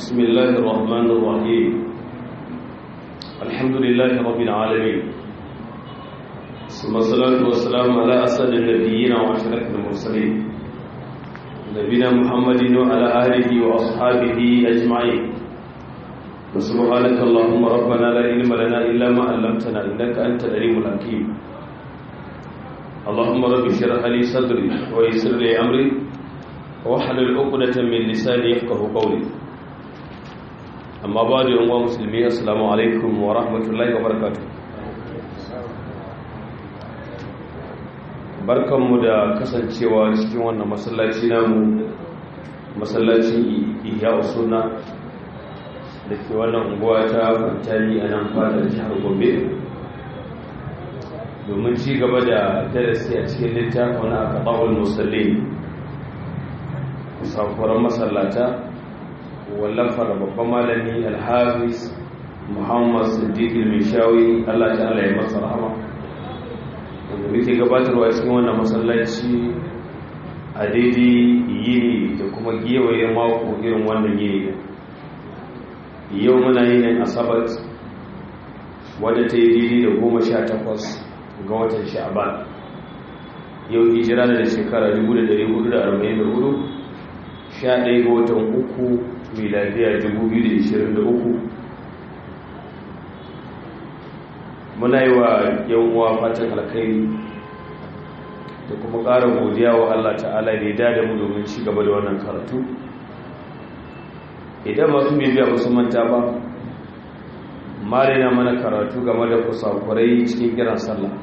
بسم الله الرحمن الرحيم الحمد لله رب العالمين ثم الصلاة والسلام على أسد النبيين وأشرف المرسلين نبينا محمد وعلى آله وأصحابه أجمعين وسبحانك اللهم ربنا لا علم لنا إلا ما علمتنا إنك أنت العليم الحكيم اللهم رب اشرح لي صدري ويسر لي أمري واحلل عقدة من لساني يفقه قولي amma ba da yanwa musulmi assalamu alaikum wa rahmatullahi wa barakatuh barkanmu da kasancewa cikin wannan masallaci namu masallacin ihya usuna da ke wannan unguwa ta kwantani a nan fadar jihar gombe domin ci gaba da darasi a cikin littafin a kaɓawar musallin safuran masallata wallafar babban malami alhafiz muhammad siddiq al-mishawi Allah ta'ala ya masa rahama wanda muke gabatarwa cikin wannan masallaci a daidai yini da kuma gewaye mako irin wannan yini yau muna yin asabar wadda ta yi daidai da goma sha takwas ga watan sha'aban yau hijira da shekara 1444 sha ɗaya ga watan uku miladiya 2023 muna yi wa yawuwa fatan alkhairi da kuma ƙara godiya wa Allah ta'ala da ya dada mu domin ci gaba da wannan karatu idan masu bibiya ba su manta ba mare na mana karatu game da kusakurai cikin kiran sallah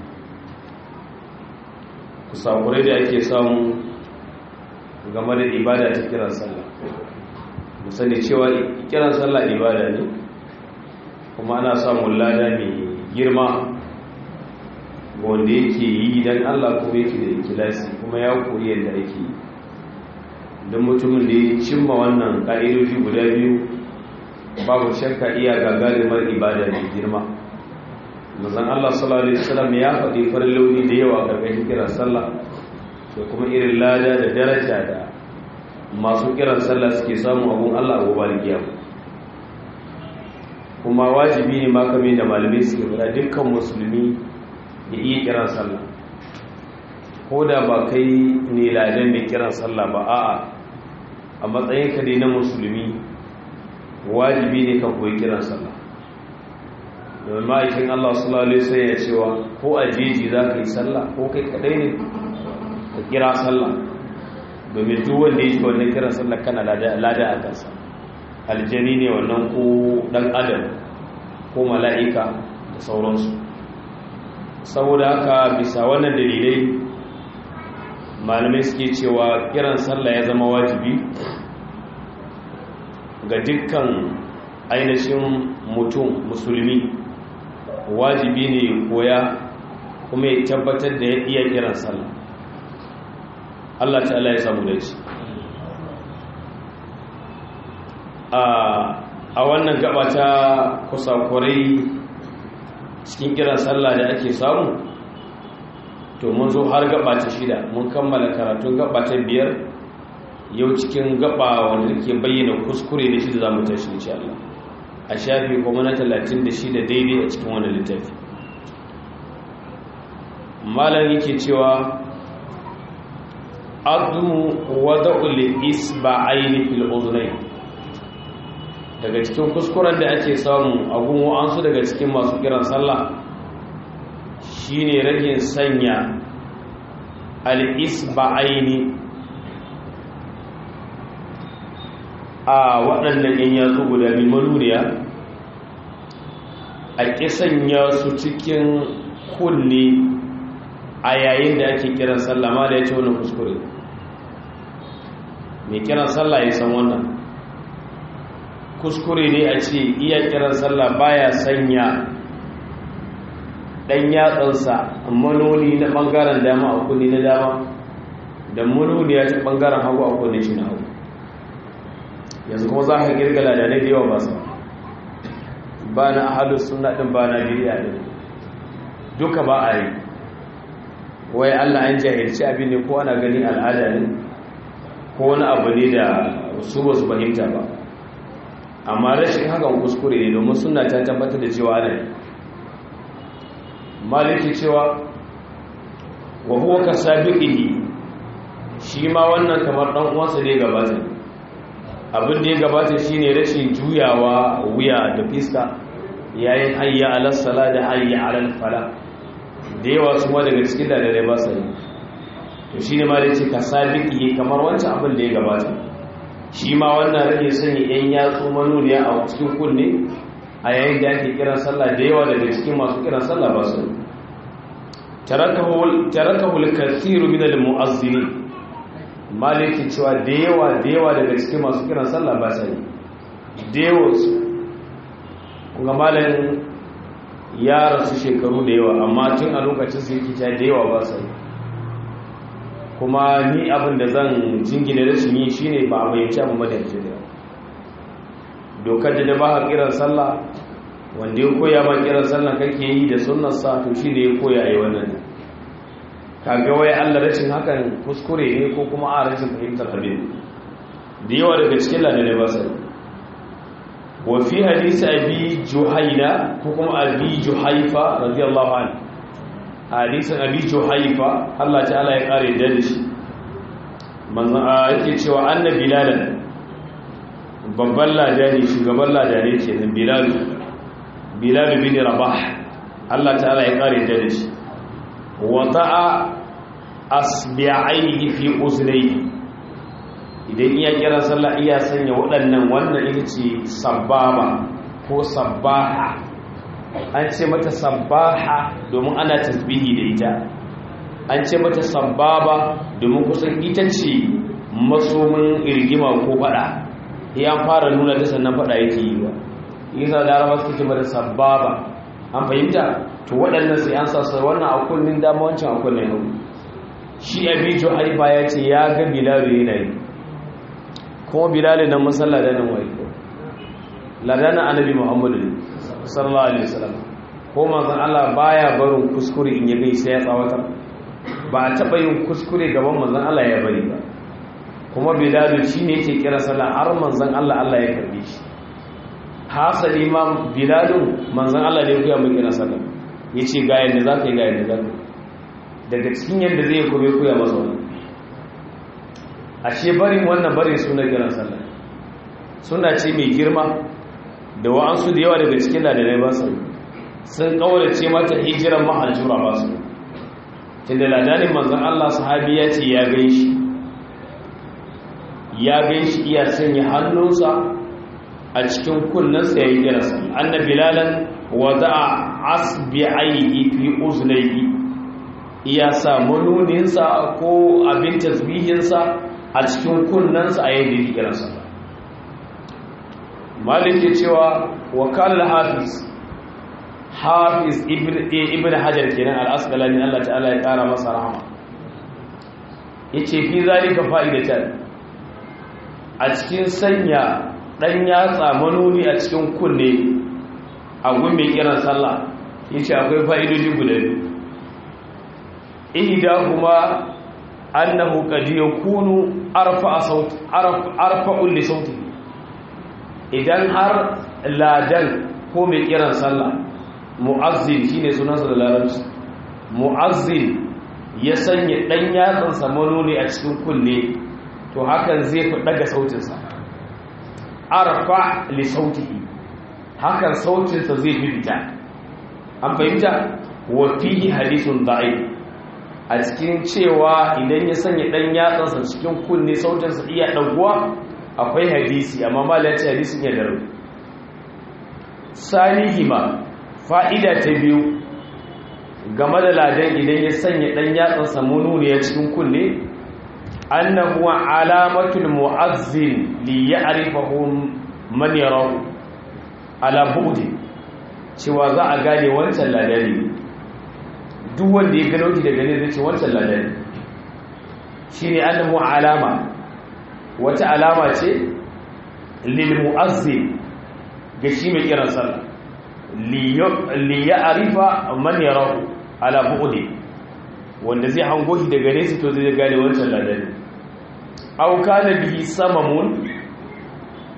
kusakurai da ake samu game da ibada ta kiran sallah mu sani cewa kiran sallah ibada ne kuma ana samun lada mai girma wanda yake yi don Allah kuma yake da ikilasi kuma ya koyi yadda ake yi don mutumin da ya cimma wannan ƙa'idoji guda biyu babu shakka iya gagarumar ibada mai girma mazan Allah sallallahu Alaihi wasallam ya faɗi farin launi da yawa ƙarƙashin kiran sallah da kuma irin lada da daraja da masu kiran sallah suke samu abun Allah a gobe da kuma wajibi ne ma kamar da malamai suke fara dukkan musulmi ya iya kiran sallah ko da ba kai ne ladan da kiran sallah ba a'a a matsayin ka dai na musulmi wajibi ne ka koyi kiran sallah domin ma'aikin Allah sallallahu alaihi wasallam ya cewa ko a jeji za ka yi sallah ko kai kadai ne ka kira sallah domin duk wanda ya ji wannan kiran sallah kana lada a kansa aljani ne wannan ko dan adam ko mala'ika da sauransu saboda haka bisa wannan dalilai malamai suke cewa kiran sallah ya zama wajibi ga dukkan ainihin mutum musulmi wajibi ne koya kuma ya tabbatar da ya iya kiran sallah Allah ta'ala ya samu dace a wannan gaba ta kusakurai cikin kiran sallah da ake samu to mun zo har gaba ta shida mun kammala karatun gaba ta biyar yau cikin gaba wanda ke bayyana kuskure da shi da za mu tashi insha Allah a shafi kuma na 36 daidai a cikin wannan littafi malam yake cewa adu wada'ul isba'aini fil udhnayn daga cikin kuskuren da ake samu a gunwa an su daga cikin masu kiran sallah shine ragin sanya al isba'aini a waɗannan yan yatsu guda biyu manuniya a ƙi sanya su cikin kunne a yayin da ake kiran sallah ma da ya ce wani kuskure mai kiran sallah ya san wannan kuskure ne a ce iya kiran sallah baya sanya dan yatsansa manoni na bangaren dama a kunni na dama da manoni ya ci bangaren hagu a kunni shi na hagu yanzu kuma za ka girgala da na yawa ba su ba na ahalus suna ɗin ba na biya ɗin duka ba a yi wai allah an jahilci abin ne ko ana gani al'ada ne ko wani abu ne da su ba su fahimta ba amma rashin hakan kuskure ne domin suna ta tabbatar da cewa ana maliki cewa wa huwa ka sabiqihi shi ma wannan kamar dan uwansa ne gabata abin da ya gabata shine rashin juyawa wuya da fiska yayin hayya ala sala da hayya ala fala da yawa su ma daga cikin dalilai ba sa yi to shine ma da ce ka sabiqihi kamar wancan abin da ya gabata shi ma wannan rage sanya yan yatsu manuniya a cikin kunne a yayin da ake kiran sallah da yawa daga cikin masu kiran sallah ba su tarakahu al-kathiru min al-mu'azzinin maliki cewa da yawa da yawa daga cikin masu kiran sallah ba su da yawa su kuma malamin ya rasu shekaru da yawa amma tun a lokacin su yake da yawa ba su kuma ni abin da zan jingina rashin yi shine ba a bayyanci abin madalci da dokar da ba a kiran sallah wanda ya koya ma kiran sallah kake yi da sunnarsa to shi ne ya koya a yi wannan kaga wai allah rashin hakan kuskure ne ko kuma a rashin fahimtar abin da yawa daga cikin ladane ba sai wa fi hadisi abi juhaina ko kuma abi juhaifa radiyallahu anhu hadisin abi juhaifa Allah ta'ala ya kare da shi manzon yake cewa annabi bilal babban ladani shugaban ladani kenan bilal bilal bin rabah Allah ta'ala ya kare da shi wata'a asbi'aihi fi uznayhi idan iya kira sallah iya sanya waɗannan wannan ita ce sababa ko sabbaha an ce mata sabbaha domin ana tasbihi da ita an ce mata sabbaba domin kusan ita ce masomin irgima ko fada ya fara nuna ta sannan fada yake yi ba isa da araba suke mata sabbaba an fahimta to waɗannan sai an sassa wannan a kullun dama wancan a kullun yau shi abijo haifa ya ce ya ga bilalu yana yi kuma bilalu nan masalla da nan wai ladanin annabi muhammadu sallallahu alaihi wasallam ko manzon Allah baya barin kuskure in ya gai sai ya tsawatar ba a taba yin kuskure gaban manzon Allah ya bari ba kuma bilal shine yake kira sallah har manzon Allah Allah ya karbe shi hasali ma bilal manzon Allah ne ya mai kira sallah yace ga yanda zaka yi ga yanda zaka daga cikin yanda zai kobe koya masa wannan ashe barin wannan barin suna kiran sallah suna ce mai girma da wa'ansu da yawa daga cikin ladalai ba su sun kaurace mata hijiran mahajjura ba su tunda ladanin manzan Allah sahabi ya ce ya gai shi ya gai shi iya sanya hannunsa a cikin kunnensa ya yi girasa anna bilalan wada'a asbi'aihi fi uznaihi iya sa manuninsa ko abin tasbihinsa a cikin kunnensa a yayin da yake kiransa malik ya cewa wakal hafiz hafiz ibn hajar kenan al-asqalani Allah ta'ala ya kara masa rahama yace fi zalika fa'idatan a cikin sanya dan yatsa manuni a cikin kunne a gun mai kiran sallah yace akwai fa'idoji guda biyu ihda kuma annahu qad yakunu arfa saut arfa li sautihi idan har ladan ko mai kiran sallah mu'azzin shine sunansa da larabci mu'azzin ya sanya dan yatsan samano ne a cikin kunne to hakan zai fi daga sautinsa arfa li sautihi hakan sautinsa zai fi fita an fahimta wa fihi hadithun da'if a cikin cewa idan ya sanya dan yatsansa cikin kunne sautinsa iya daguwa akwai hadisi amma malaci hadisin ya daru salihima fa'ida ta biyu game da ladan idan ya sanya dan yatsan samunu ne ya cikin kunne annahu alamatul mu'azzin li ya'rifahu man yarahu ala bu'di cewa za a gane wancan ladani duk wanda ya gano shi daga ne zai ce wancan ladani shine annahu alama wata alama ce lil mu'azzin ga shi mai kiran sallah li ya'rifa man yarahu ala bu'di wanda zai hango shi daga nesa to zai gane wancan ladani aw kana bihi samamun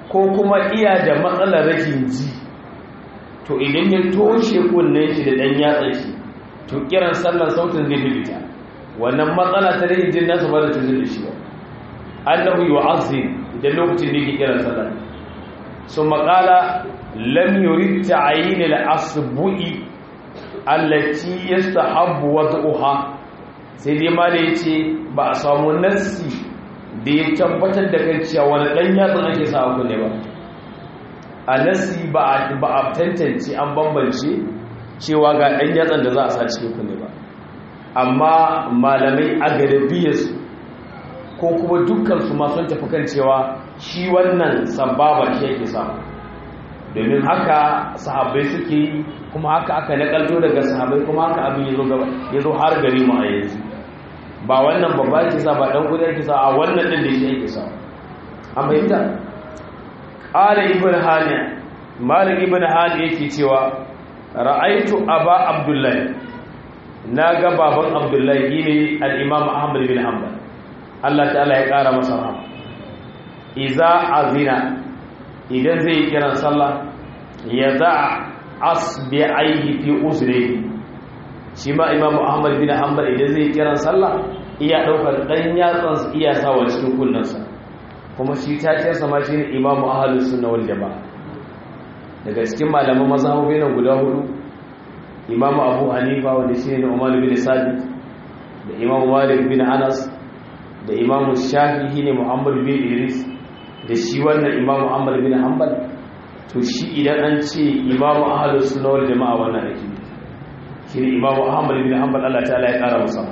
ko kuma iya da matsalar rashin ji to idan ya toshe kunnen shi da dan yatsa shi to kiran sallar sautin zai bibita wannan matsala ta rashin jin nasa ba da tuzin da shi ba annahu yu'azzim idan lokacin da yake kiran sallar su maƙala lam yurid ta'yin al-asbu'i allati yastahabbu wad'uha sai dai ma da yace ba a samu nassi da ya tabbatar da kan cewa wani dan yatsun ake sa ku ne ba a nassi ba a tantance an bambance cewa ga dan yatsun da za a sa cikin ku ne ba amma malamai a garabiyarsu ko kuma dukkansu ma sun tafi kan cewa shi wannan sababa shi yake samu domin haka sahabbai suke yi kuma haka aka nakalto daga sahabbai kuma haka abin ya zo har gari mu a yanzu ba wannan babba yake sa ba dan gudu yake sa a wannan din da shi yake sa a bayyana qala ibn hani malik ibn hani yake cewa ra'aitu aba abdullahi naga baban abdullahi ne al-imam ahmad bin hanbal Allah ta'ala ya ƙara masa rahama iza azina idan zai yi kiran sallah ya za asbi'aihi fi uzrihi shi ma imam ahmad bin hanbal idan zai yi kiran sallah iya daukar dan yatsan iya sawa cikin kunnansa kuma shi ta ce sama shi ne imam ahlus sunna wal jamaa daga cikin malaman mazhabobi nan guda hudu imam abu hanifa wanda shi ne umar bin sabit da imam malik bin anas da imamu shafi'i ne muhammad bin idris da shi wannan imamu ahmad bin hanbal to shi idan an ce imamu ahlus sunna wal jama'a wannan ake shi ne imamu ahmad bin hanbal Allah ta'ala ya kara masa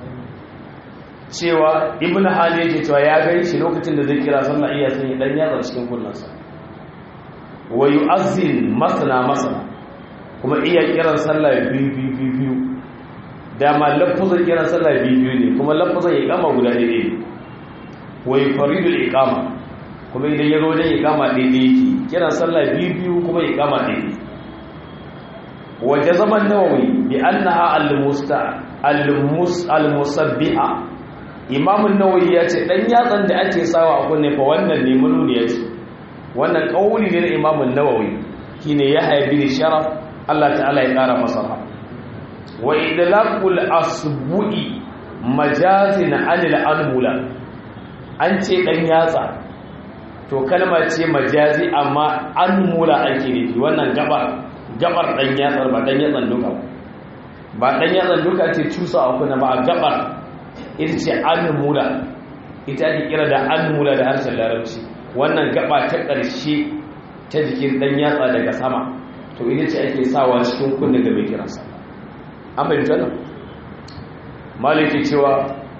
cewa ibn hali yake cewa ya gani shi lokacin da zai kira sallah iya sanya dan yatsa cikin kunnansa wa yu'azzin masana masana kuma iya kiran sallah biyu biyu biyu biyu dama lafazin kiran sallah biyu ne kuma lafazin iqama guda ɗaya ne wai faridul iqama kuma idan ya zo dan iqama ɗaya yake kiran sallah biyu biyu kuma iqama ɗaya waje zaman nawawi bi annaha al-musta al-mus al-musabbiha imam an-nawawi ya ce dan yatsan da ake sawa a kunne fa wannan ne mununi ya ce wannan kauli ne na imam an-nawawi shine ya haibi sharaf Allah ta'ala ya kara masa rahama wa idlaqul asbu'i majazin anil anmula an ce dan yatsa to kalma ce majazi amma anmula ake nufi wannan gabar gabar dan yatsar ba dan yatsan duka ba dan yatsan duka ce cusa a kuna ba a gabar ita ce anmula ita ake kira da anmula da harshen larabci wannan gaba ta ƙarshe ta jikin dan yatsa daga sama to ita ce ake sawa cikin kunne ga mai kiransa an fahimta nan maliki cewa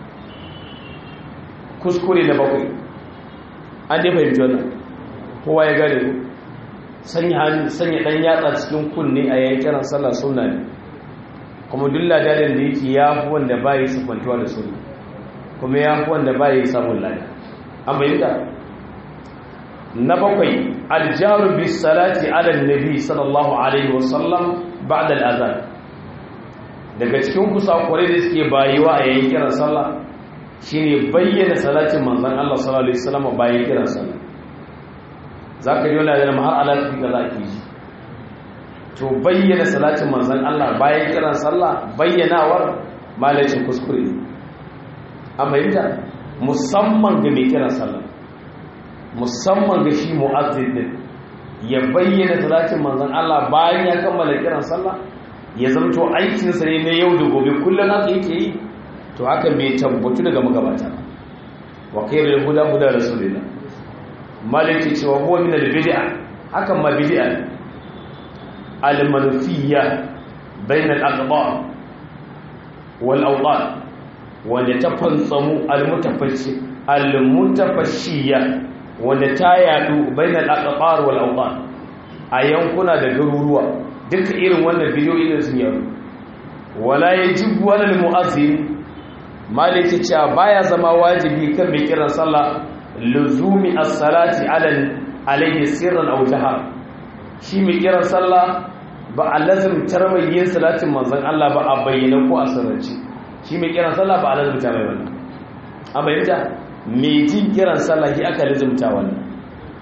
kuskure na bakwai an dai fahimci wannan kowa ya gane ku sanya ɗan yatsa cikin kunne a yayin kiran sallah suna ne kuma duk ladalin da yake ya fi wanda ba yi siffantuwa da suna kuma ya fi wanda ba yi samun lada an fahimta na bakwai aljaru bis salati ala nabi sallallahu alaihi wasallam ba'da al-azan daga cikin kusakurai da suke bayiwa a yayin kiran sallah shine bayyana salatin manzon Allah sallallahu alaihi wasallam bayan kiran sallah zaka ji wala da har alaƙi ga zaki ji to bayyana salatin manzon Allah bayan kiran sallah bayyanawar malacin kuskure ne amma yadda musamman ga mai kiran sallah musamman ga shi mu'azzin din ya bayyana salatin manzon Allah bayan ya kammala kiran sallah ya zamto aikinsa ne na yau da gobe kullum haka yake yi to haka mai tabbatu daga magabata wa khairul huda huda rasulillah maliki cewa huwa min al-bid'a hakan ma bid'a al-manfiyya bain al-aqdar wal awdan wanda ta fantsamu al-mutafassi al-mutafashiyya wanda ta yadu bain al-aqdar wal awdan a yankuna da garuruwa duka irin wannan bidiyoyi da sun yaro wala yajibu wala al-mu'azzin maliki cewa baya zama wajibi kan mai kiran sallah luzumi as-salati ala alayhi sirran aw jahar shi mai kiran sallah ba a lazimtar mai yin salatin manzon Allah ba a bayyana ko a sirrance shi mai kiran sallah ba a lazimta mai wannan a bayyana mai jin kiran sallah shi aka lazimta wannan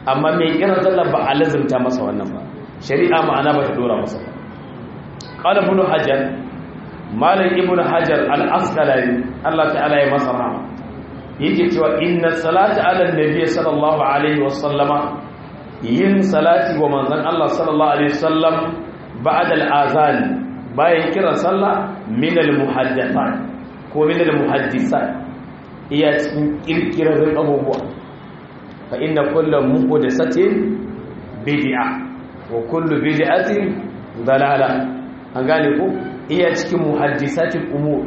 amma mai kiran sallah ba a lazimta masa wannan ba shari'a ma'ana ba ta dora masa ba qala ibn hajar malam ibn hajar al-asqalani Allah ta'ala ya masa rahama yake cewa inna salata ala nabiy sallallahu alaihi wasallama yin salati wa manzon Allah sallallahu alaihi wasallam ba'da al-azan bayan kiran sallah min al-muhaddathat ko min al-muhaddisat iya cikin kirkirar abubuwa fa inna kullu muhdathatin bid'a wa kullu bid'atin dalala an gane ko iya cikin muhaddisatil umur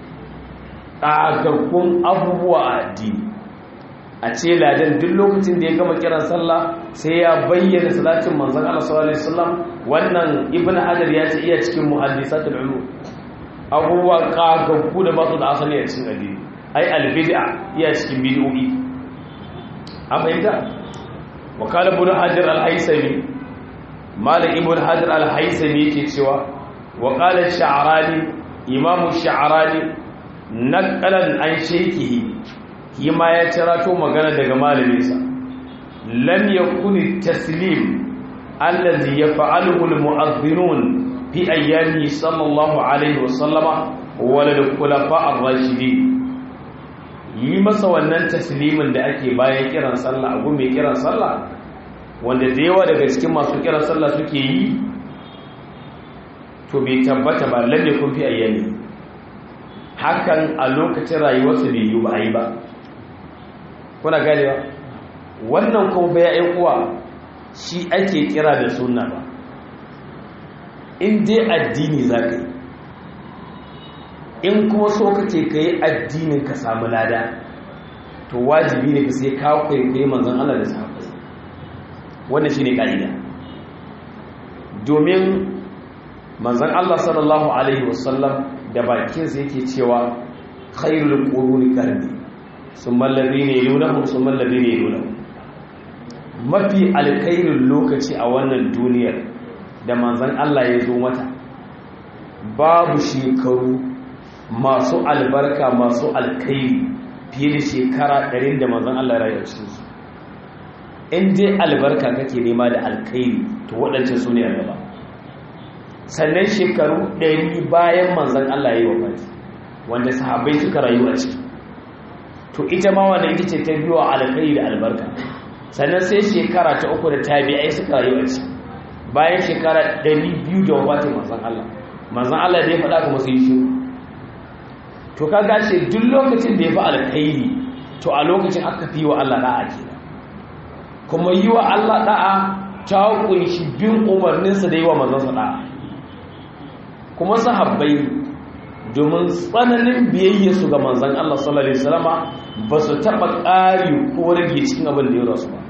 ƙagagun abubuwa a addini a ce ladan duk lokacin da ya gama kiran sallah sai ya bayyana salatin manzon Allah sallallahu alaihi wasallam wannan ibn hajar ya ce iya cikin muhaddisatul ulum abubuwa ƙagaggu da ba su da asali a cikin addini ai albid'a iya cikin bid'o'i an fahimta wa qala ibn hajar al-haythami malik ibn hajar al-haythami yake cewa wa qala ash-sha'rani imamu ash-sha'rani naqalan an shaykihi ma ya tirato magana daga malaminsa lam yakun taslim allazi yaf'aluhu almu'adhdhinun fi ayyami sallallahu alaihi wasallama wala al-khulafa ar-rashidin yi masa wannan taslimin da ake bayan kiran sallah abu mai kiran sallah wanda da yawa daga cikin masu kiran sallah suke yi to bai tabbata ba lam yakun fi ayyami hakan a lokacin rayuwarsa bai yi ba a yi ba kuna ganewa wannan kuma bai ya uwa shi ake kira da sunna ba in dai addini za ka yi in kuma so kake ka yi addinin ka samu lada to wajibi ne ka sai kawo kwaikwayi manzan Allah da sahabai wannan shi ne ƙa'ida domin manzan Allah sallallahu Alaihi wasallam da bakinsa yake cewa khairul quruni qarni summa alladhina yalunhum summa alladhina yalunhum mafi alkhairin lokaci a wannan duniyar da manzon Allah ya zo mata babu shekaru masu albarka masu alkhairi fiye da shekara 100 da manzon Allah ya rayu cikin su in dai albarka kake nema da alkhairi to waɗancan su ne a gaba sannan shekaru ɗari bayan manzan Allah ya yi wafati wanda sahabbai suka rayu a ciki to ita ma wanda ita ce ta biyo alkai da albarka sannan sai shekara ta uku da tabi'ai suka rayu a ciki bayan shekara ɗari biyu da wafatin manzan Allah manzan Allah da ya faɗa kuma sai shi to ka gashe duk lokacin da ya fi alkairi to a lokacin aka fi wa Allah da'a kenan kuma yi wa Allah da'a ta kunshi bin umarninsa da yi wa manzansa da'a kuma sahabbai domin tsananin biyayya su ga manzan Allah sallallahu alaihi wasallama ba su taba ƙari ko rage cikin abin da ya rasu ba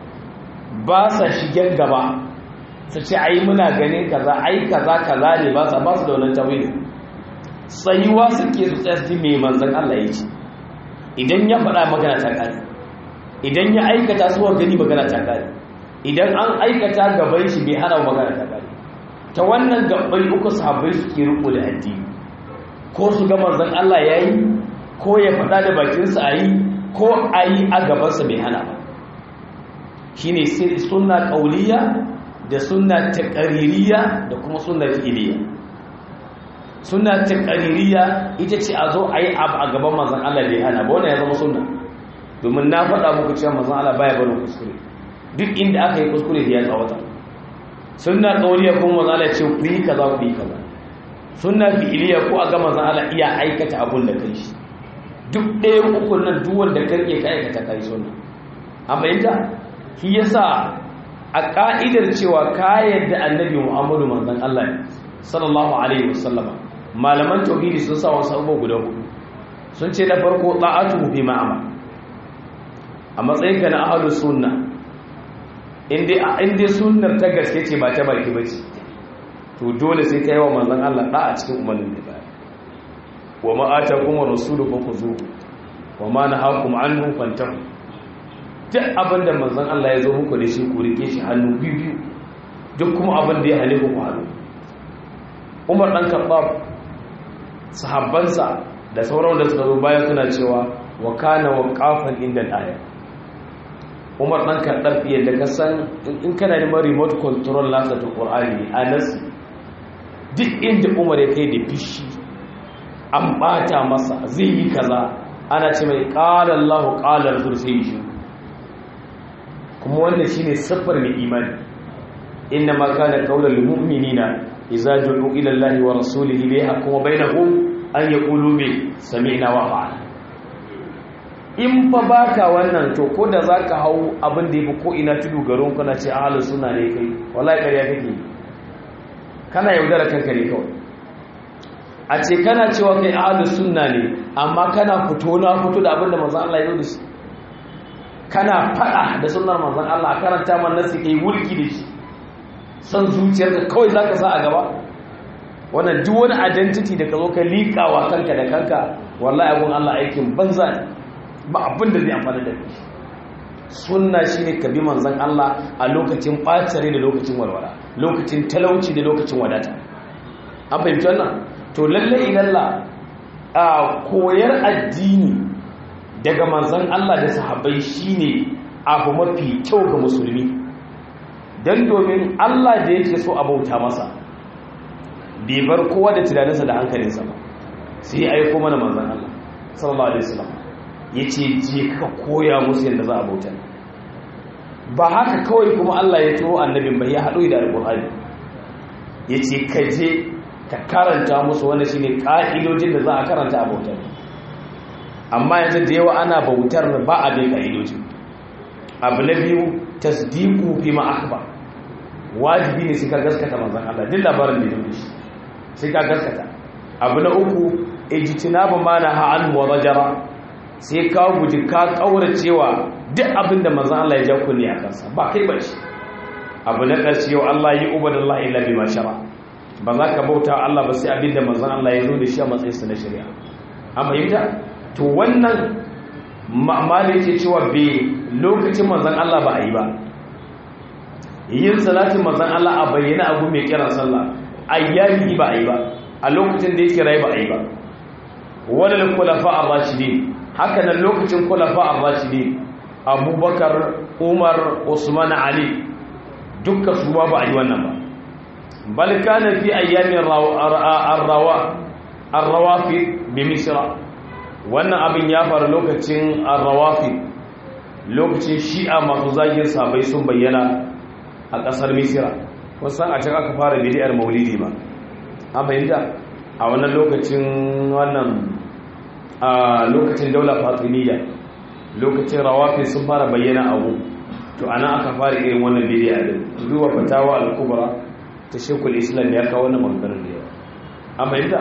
ba sa shigen gaba su ce ai muna ganin kaza ai kaza kaza ne ba sa ba su da wannan tawili tsayuwa suke su tsaya su mai manzan Allah ya ce idan ya faɗa magana ta ƙari idan ya aikata su wa gani magana ta ƙari idan an aikata gaban shi bai hana magana ta ƙari ta wannan gabbai uku sahabbai suke riko da addini ko su ga manzon Allah yayi ko ya faɗa da bakinsa ayi ko ayi a gabansa bai hana ba shine sunna qauliyya da sunna taqririyya da kuma sunna fi'liyya sunna taqririyya ita ce a zo ayi abu a gaban manzon Allah bai hana ba wannan ya zama sunna domin na faɗa muku cewa manzon Allah baya barin kuskure duk inda aka yi kuskure da ya tsawata sunna qauliya kuma manzo Allah ce ku yi kaza ku yi kaza sunna fi'liya ko a ga manzo Allah iya aikata abun da kai shi duk ɗaya uku nan duk wanda kake ka aikata kai sunna amma yanda shi yasa a ka'idar cewa ka yadda annabi Muhammadu manzon Allah ne sallallahu alaihi wasallama malaman tauhidi sun sa wasu abubuwa guda hudu sun ce na farko ta'atu fi ma'ama a matsayinka na ahlus sunna inda sunnar ta gaske ce ba ta baki ba ce to dole sai ka yi wa manzan Allah ɗa a cikin umarnin da baya wa ma'ata kuma rasulu ko ku zo wa ma na hakum an nufantar duk abin da manzan Allah ya zo muku da shi ku rike shi hannu biyu biyu duk kuma abin da ya hale ku hannu umar ɗan kaɓa sahabbansa da sauran da suka zo bayan suna cewa wa kana wa kafan inda aya umar ɗan kaɗar fiye da kasan in kana neman remote control nasa ta ƙwar'ani a nasi duk inda umar ya kai da fishi an ɓata masa zai yi kaza ana ce mai ƙalar lahu ƙalar sai yi shi kuma wannan shi ne siffar mai imani inna ma kana kaular mu'minina idza du'u ila allahi wa rasulihi li yahkuma bainahum an yaqulu bi sami'na wa ata'na in fa baka wannan to ko da zaka hau abin da yafi ko ina tudu garin kana ce ahlus sunna ne kai wallahi ƙarya kake kana yaudara kanka ne kawai a ce kana cewa kai ahlus sunna ne amma kana fito na fito da abin da manzon Allah ya zo da shi kana fada da sunnar manzon Allah karanta man nasi kai wulki da shi san zuciyarka kawai zaka sa a gaba wannan duk wani identity da ka zo ka liƙawa kanka da kanka wallahi abun Allah aikin banza ne ba abin da zai amfana da kai sunna shine ka bi manzon Allah a lokacin bacare da lokacin walwala lokacin talauci da lokacin wadata an fahimci wannan to lalle ilalla a koyar addini daga manzon Allah da sahabbai shine abu mafi kyau ga musulmi dan domin Allah da yake so a bauta masa bai bar kowa da tunaninsa da hankalinsa ba sai ya aiko mana manzon Allah sallallahu alaihi wasallam ya ce je ka koya musu yadda za a bauta ba haka kawai kuma Allah ya turo annabin bai ya haɗu da alƙur'ani ya ce ka je ka karanta musu wanda shi ne ƙa'idojin da za a karanta a bautar amma yanzu da yawa ana bautar ba a bin ƙa'idojin abu na biyu tasdiku fi ma'akba wajibi ne sai ka gaskata manzan Allah duk labarin da ya shi sai ka gaskata abu na uku ijtinabu ma na ha'an wa rajara sai ka guji ka kauracewa duk abin da manzon Allah ya ja kunni a kansa ba kai ba shi abu na ƙarshe yau Allah yi ubadallahi illa bima shara ba za ka bauta Allah ba sai abin da manzon Allah ya zo da shi a matsayin sa na shari'a amma yadda to wannan ma'amala yake cewa be lokacin manzon Allah ba a yi ba yin salatin manzon Allah a bayyana abu mai kiran sallah ayyami ba a yi ba a lokacin da yake rai ba a yi ba wadda kulafa ar-rashidin haka nan lokacin kulafa ar-rashidi abubakar umar usman ali dukkan su ba a yi wannan ba bal kana fi ayyamin ar-rawa ar-rawafi bi misra wannan abin ya faru lokacin ar-rawafi lokacin shi'a masu zagin sabai sun bayyana a kasar misra wasan a can aka fara bidiyar maulidi ba an fahimta a wannan lokacin wannan a lokacin daular fatimiyya lokacin rawafi sun fara bayyana abu to ana aka fara irin wannan bidiya din zuwa fatawa al-kubra ta shekul islam ya kawo wannan maganganun da yawa amma yadda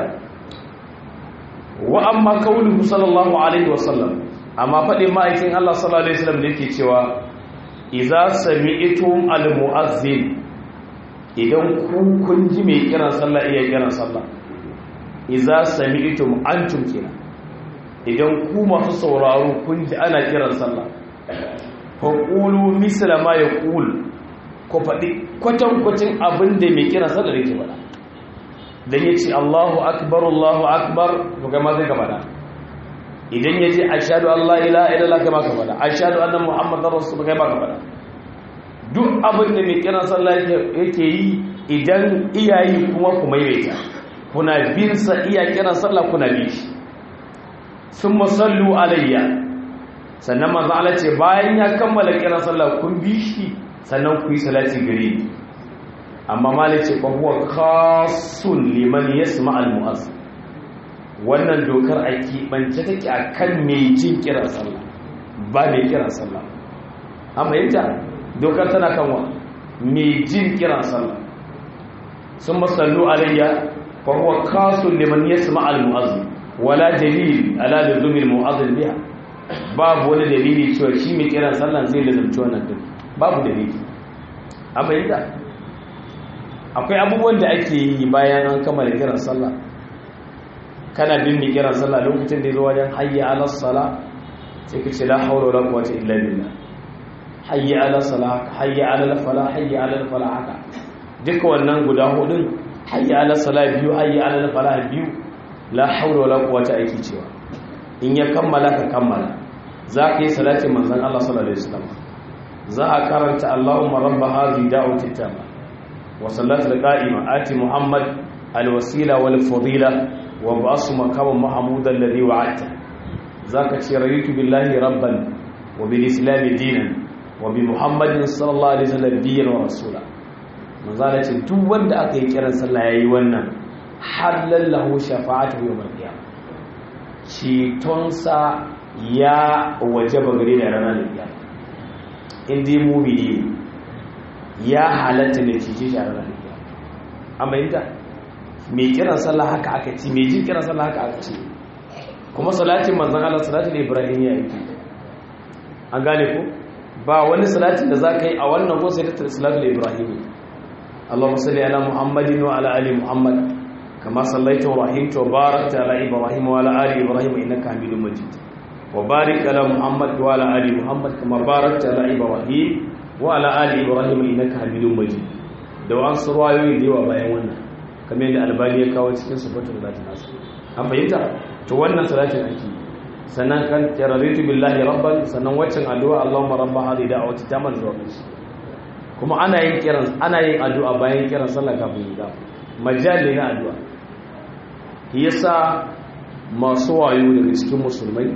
wa amma kauluhu sallallahu alaihi wasallam amma faɗin ma'aikin Allah sallallahu alaihi wasallam da yake cewa idza sami'tum al-mu'azzin idan ku kun ji mai kiran sallah iya kiran sallah idza sami'tum antum kina idan ku masu sauraro kun ji ana kiran sallah fa qulu misla ma yaqul ko faɗi kwatankwacin abin da mai kiran sallah yake faɗa dan yace Allahu akbar Allahu akbar to kai ma zai ka faɗa idan yace ashhadu an la ilaha illallah kai ma ka faɗa ashhadu anna muhammadar rasul kai ma ka faɗa duk abin da mai kiran sallah yake yi idan iyayi kuma ku maimaita kuna bin sa iya kiran sallah kuna bi shi sun masallu alayya sannan manzo Allah ce bayan ya kammala kiran sallah kun bi shi sannan ku yi salati gare ni amma malai ce fa huwa khasun liman yasma al mu'azzin wannan dokar a keɓance take akan mai jin kiran sallah ba mai kiran sallah amma yanta dokar tana kan wa mai jin kiran sallah sun masallu alayya fa huwa khasun liman yasma al mu'azzin wala dalil ala luzumil mu'azzin biha babu wani dalili cewa shi mai kiran sallan zai lazumci wannan din babu dalili amma yadda akwai abubuwan da ake yi bayan an kammala kiran sallah kana bin mai kiran sallah lokacin da ya zo wajen hayya ala sala sai ka ce la hawla wala quwwata illa billah hayya ala sala hayya ala fala hayya ala fala haka duka wannan guda hudun hayya ala sala biyu hayya ala fala biyu la haula wala quwwata aiki cewa in ya kammala ka kammala za ka yi salatin manzon Allah sallallahu alaihi wasallam za a karanta Allahumma rabba hadhihi da'wati tamma wa sallatu al-qa'ima ati Muhammad al-wasila wal fadila wa ba'su maqam mahmud alladhi wa'ata zaka ce raditu billahi rabban wa bil islam dinan wa bi Muhammadin sallallahu alaihi wasallam nabiyyan wa rasula manzala ce duk wanda aka yi kiran sallah yayi wannan halallahu shafa'atu yawmal qiyamah cetonsa ya wajaba gare da ranar qiyamah inda yi mumini ya halatta da cije shi a ranar da amma yadda mai kiran sallah haka aka ci mai jin kiran sallah haka aka ci kuma salatin manzan Allah salatin Ibrahim ya yi an gane ku ba wani salatin da za ka yi a wannan ko sai da salatin Ibrahim Allah musalli ala Muhammadin wa ala ali Muhammad kama sallaita wa rahimta wa barakta ala Ibrahim wa ala ali Ibrahim innaka Hamidum Majid وبارك على محمد وعلى ال محمد كما باركت على ابراهيم وعلى ال ابراهيم انك حميد مجيد da wasu ruwayoyi da yawa bayan wannan kamar yadda albani ya kawo cikin sufatul zati nasu an fahimta to wannan salatin ake sannan kan tararitu billahi rabban sannan waccan addu'a Allahumma rabba hadhihi da'wati tamal zuwa kashi kuma ana yin kiran ana yin addu'a bayan kiran sallah kafin yi majali na addu'a yasa masu wayo daga cikin musulmai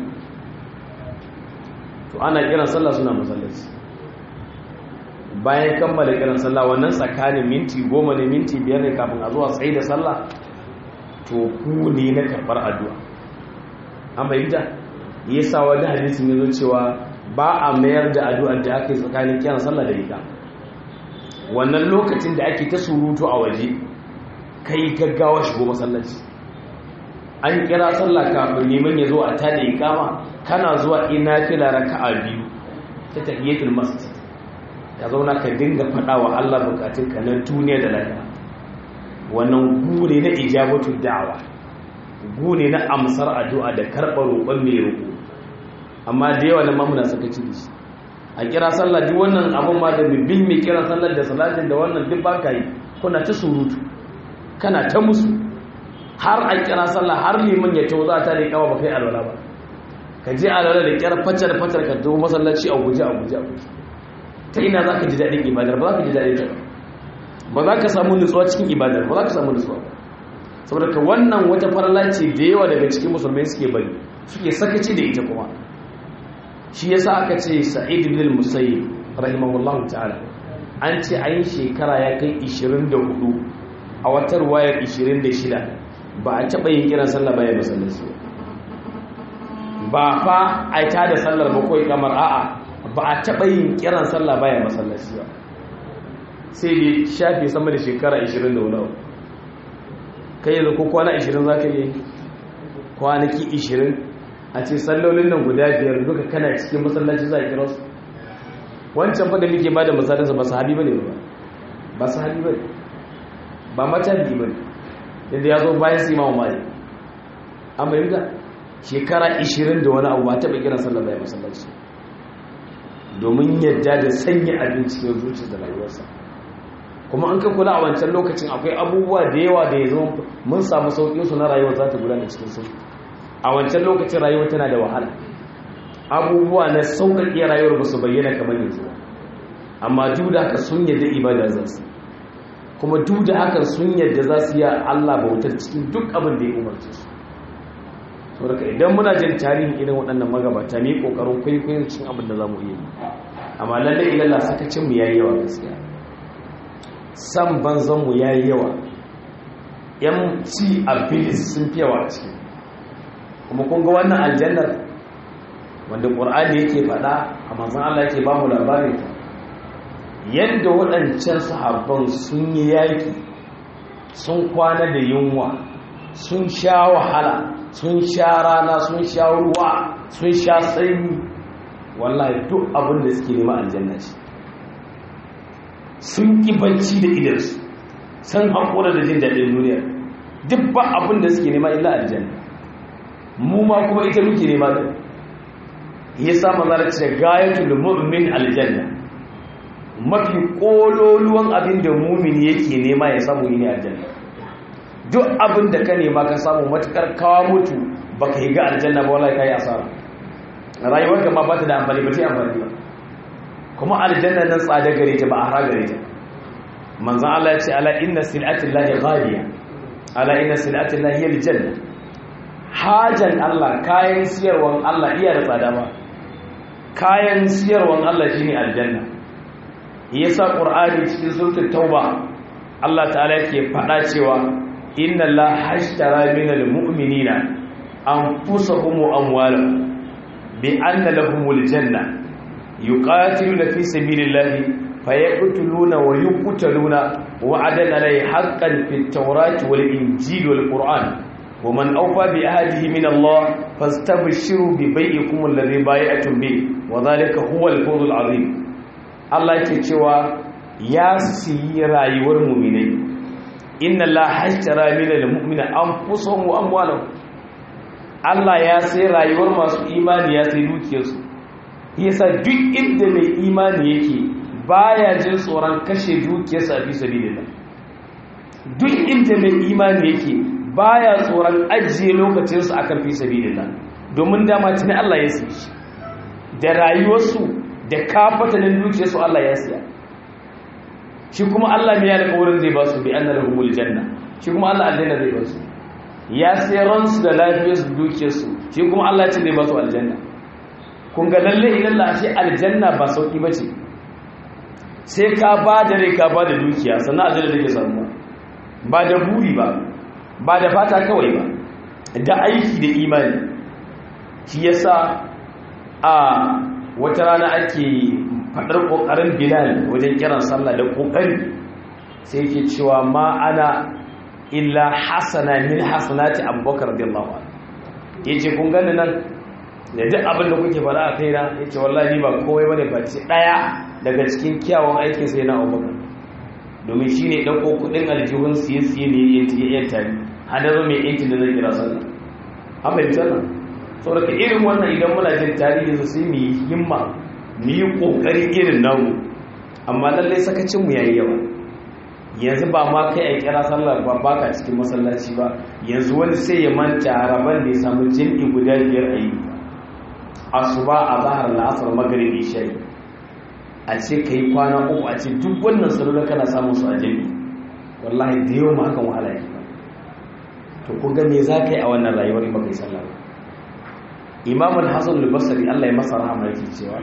to ana kiran sallah suna masallaci bayan kammala kiran sallah wannan tsakanin minti goma ne minti biyar ne kafin a zuwa tsaye da sallah to ku ne na karɓar addu'a an bayyanta ya sa wani hadisin ya zo cewa ba a mayar da addu'ar da aka yi tsakanin kiran sallah da rika wannan lokacin da ake ta surutu a waje kai gaggawa shigo masallaci an kira sallah kafin neman ya zo a tada ikama kana zuwa ina fila raka'a biyu ta tahiyatul masjid ka zauna ka dinga faɗa wa Allah bukatun ka na duniya da lafiya wannan gure na ijabatu da'awa gure na amsar addu'a da karɓar roƙon mai roƙo amma da yawa na mamuna suka ci shi a kira sallah duk wannan abun ma da bin mai kira sallar da salatin da wannan duk ba ka yi kuna ta surutu kana ta musu har an kira sallah har liman ya tawo za ta da kawa ba kai alwala ba ka je alwala da kyar facar facar ka zo masallaci a guje a guje a guje ta ina za ka ji daɗin ibadar ba za ka ji daɗin ta ba za ka samu nutsuwa cikin ibadar ba za ka samu nutsuwa ba saboda ka wannan wata farla ce da yawa daga cikin musulmai suke bari suke sakaci da ita kuma shi yasa aka ce sa'id ibn al-musayyib rahimahullahu ta'ala an ce ayin shekara ya kai 24 a wata ruwayar 26 ba a taɓa yin kiran sallah bayan masallaci ba fa a ta da sallar ba kawai kamar a'a ba a taɓa yin kiran sallah bayan masallaci ba sai dai shafi sama da shekara 20 da wani kai yanzu ko kwana 20 za ka yi kwanaki 20 a ce sallolin nan guda biyar duka kana cikin masallaci za a kira su wancan fa da muke ba da misalinsa ba sahabi ba ne ba ba sahabi ba ne ba matabi ba ne yadda ya zo bayan su imamu mali an bayyanta shekara 20 da wani abu ba taɓa kiran sallar bayan masallaci domin yadda da sanya abin cikin zuciya da rayuwarsa kuma an ka kula a wancan lokacin akwai abubuwa da yawa da ya zama mun samu sauƙin su na rayuwar za ta gudana cikin sauƙi a wancan lokacin rayuwar tana da wahala abubuwa na sauƙaƙe rayuwar ba su bayyana kamar yanzu ba amma duk da haka sun yadda ibada za su kuma duk da haka sun yadda za su yi Allah bautar cikin duk abin da ya umarce su saboda idan muna jin tarihin irin waɗannan magabata ne ƙoƙarin kwaikwayon cikin abin da za mu iya yi amma lallai ilalla sakacin mu yayi yawa gaskiya san banzan mu yayi yawa yan ci a bilis sun fi yawa a ciki kuma kun ga wannan aljannar wanda ƙur'ani yake faɗa a manzan Allah yake ba mu labarin ta yadda waɗancan sahabban sun yi yaƙi sun kwana da yunwa sun sha wahala sun sha rana sun sha ruwa sun sha sanyi wallahi duk abin da suke nema aljanna ce sun ƙi bacci da idansu sun haƙura da jin daɗin duniya duk ba abin da suke nema illa aljanna mu ma kuma ita muke nema da ya sa manzara ce gayatul mu'min aljanna mafi kololuwan abin da mumini yake nema ya samu ne aljanna duk abin da ka nema ka samu matukar kawo mutu baka yi ga aljanna ba wallahi kai asara rayuwarka ma ba ta da amfani ba ta amfani ba kuma aljanna nan tsada gare ta ba a hara gare ta manzon Allah ya ce ala inna sil'atillahi ghaliya ala inna sil'atillahi aljanna hajan Allah kayan siyarwan Allah iya da tsada ba kayan siyarwan Allah shine aljanna yasa qur'ani cikin suratul tauba Allah ta'ala yake faɗa cewa inna Allah hashtara minal mu'minina anfusahum wa amwalahum bi anna lahumul janna yuqatiluna fi sabilillahi fayaqtuluna wa yuqtaluna wa'adan alayhi haqqan fit tawrati wal injili wal qur'an ومن أوفى بعهده من الله فاستبشروا ببيعكم الذي بايعتم به وذلك هو الفوز العظيم الله yake cewa ya siyi rayuwar mu'minai inna la hashtara minal mu'mina anfusahum wa amwalahum Allah ya sai rayuwar masu imani ya sai dukiyarsu yasa duk inda mai imani yake baya jin tsoron kashe dukiyarsa a fi sabilillah duk inda mai imani yake baya tsoron ajiye lokacinsu akan fi sabilillah domin dama tuni Allah ya siya shi da rayuwarsu da kafatanin dukiyarsu Allah ya siya shi kuma Allah mai yana kaurin zai ba su bi anna lahumul janna shi kuma Allah aljanna zai ba su ya sai ransu da lafiyarsu dukiyarsu shi kuma Allah ce zai ba su aljanna kun ga lalle idan la shi aljanna ba sauki bace sai ka ba da rai ka ba da dukiya sannan aljanna take samu ba da buri ba ba da fata kawai ba da aiki da imani shi yasa a wata rana ake faɗar ƙoƙarin bilal wajen kiran sallah da ƙoƙari sai ke cewa ma ana illa hasana min hasanati abubakar radiyallahu anhu yace kun gani nan da duk abin da kuke faɗa a kaina yace wallahi ba komai bane face daya daga cikin kyawun aikin sai na abubakar domin shine dauko kudin aljihun siye siye ne ya yanta ni hadaro mai yankin da zai kira sallah an bai tsana saboda irin wannan idan muna jin tarihi su sai mu yi himma mu yi kokari irin namu amma lallai sakacin mu yayi yawa yanzu ba ma kai a kira sallar ba baka cikin masallaci ba yanzu wani sai ya manta raban da ya samu jami'i guda biyar a yi asuba a zahar la'asar magaribi shayi a ce ka yi kwana uku a ce duk wannan sallar kana samun su a jami'i wallahi da yawan ma hakan wahala yake to kun ga me za ka yi a wannan rayuwar in baka yi sallah ba imamul hasan al-basri Allah ya masa rahama yake cewa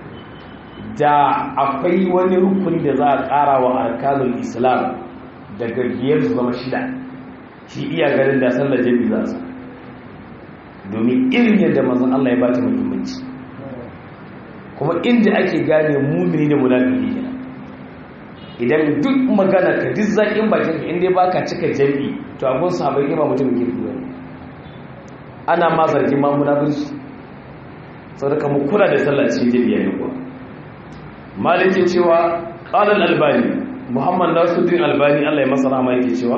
da akwai wani rukuni da za a ƙara wa arkanul islam daga biyar su zama shida shi iya ganin da sallar jami za su domin irin yadda mazan Allah ya bata muhimmanci kuma inda ake gane mumini da munafiki kenan idan duk magana ka duk zaƙin bakin ka inda baka cika jami to abun sahabbai ba mutum ke fiye ana ma zargin ma munafiki saboda mu kula da sallar cikin jami'a ne kuwa maliki cewa ƙalar albani muhammad nasuddin albani allah ya masa rama yake cewa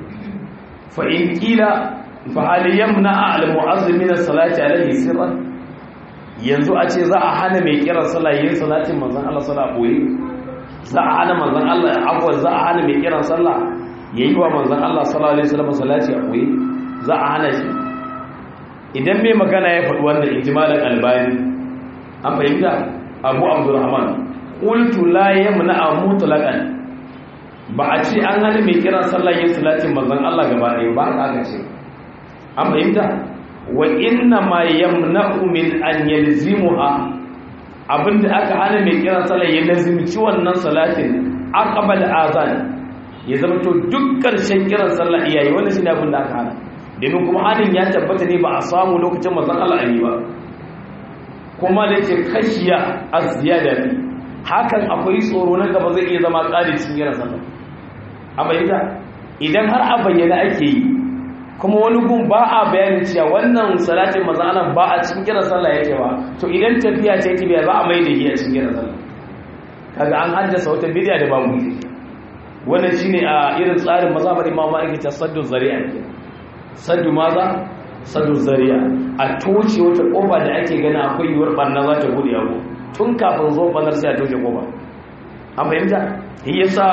fa'in ƙila fa'aliyyar na al-mu'azzimin salati alaihi sirran yanzu a ce za a hana mai kiran salayin salatin manzan allah sala ɓoye za a hana manzan allah abuwa za a hana mai kiran sallah ya yi wa manzan allah sallallahu alaihi wasallam salati a ɓoye za a hana shi idan mai magana ya faɗi wannan ijimalin albani an fahimta abu abdurrahman qultu la yamna mutlaqan ba a ce an hana mai kiran sallah yin salatin manzon Allah gaba ɗaya ba aka ce an fahimta wa inna ma yamna'u min an yalzimuha abinda aka hana mai kiran sallah ya lazimci wannan salatin aqbal azan ya zama to duk karshen kiran sallah iyayi wannan shine abin da aka hana domin kuma hanin ya tabbata ne ba a samu lokacin manzon Allah ali ba kuma da ke kashiya az-ziyada hakan akwai tsoro na gaba zai iya zama ƙari cikin yana sallah a bayyana idan har a bayyana ake yi kuma wani gun ba a bayanin cewa wannan salatin mazalan ba a cikin kiran sallah yake ba to idan tafiya ta yi tafiya ba a mai da yi a cikin kiran sallah kaga an haddasa wata bidiya da ba mu yi wannan shine a irin tsarin mazhabar imam malik ta saddu zari'a ke saddu maza saddu zari'a a toce wata kofa da ake gani akwai yiwuwar barna za ta bude abu tun kafin zo banar sai a toshe koba an fahimta yasa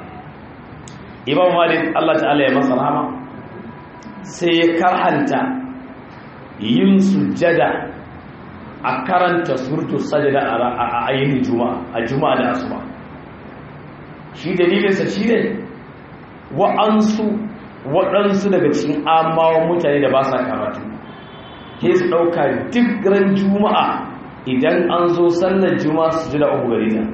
imam malik Allah ta'ala ya masa rahama sai ya karhanta yin sujjada a karanta surtu sajada a ayyukan juma'a a juma'a da asuba shi dalilinsa shi ne wa'ansu waɗansu daga cikin amawan mutane da ba sa karatu ke su ɗauka duk ran juma'a idan an zo sallar juma'a su ji da uku gari ta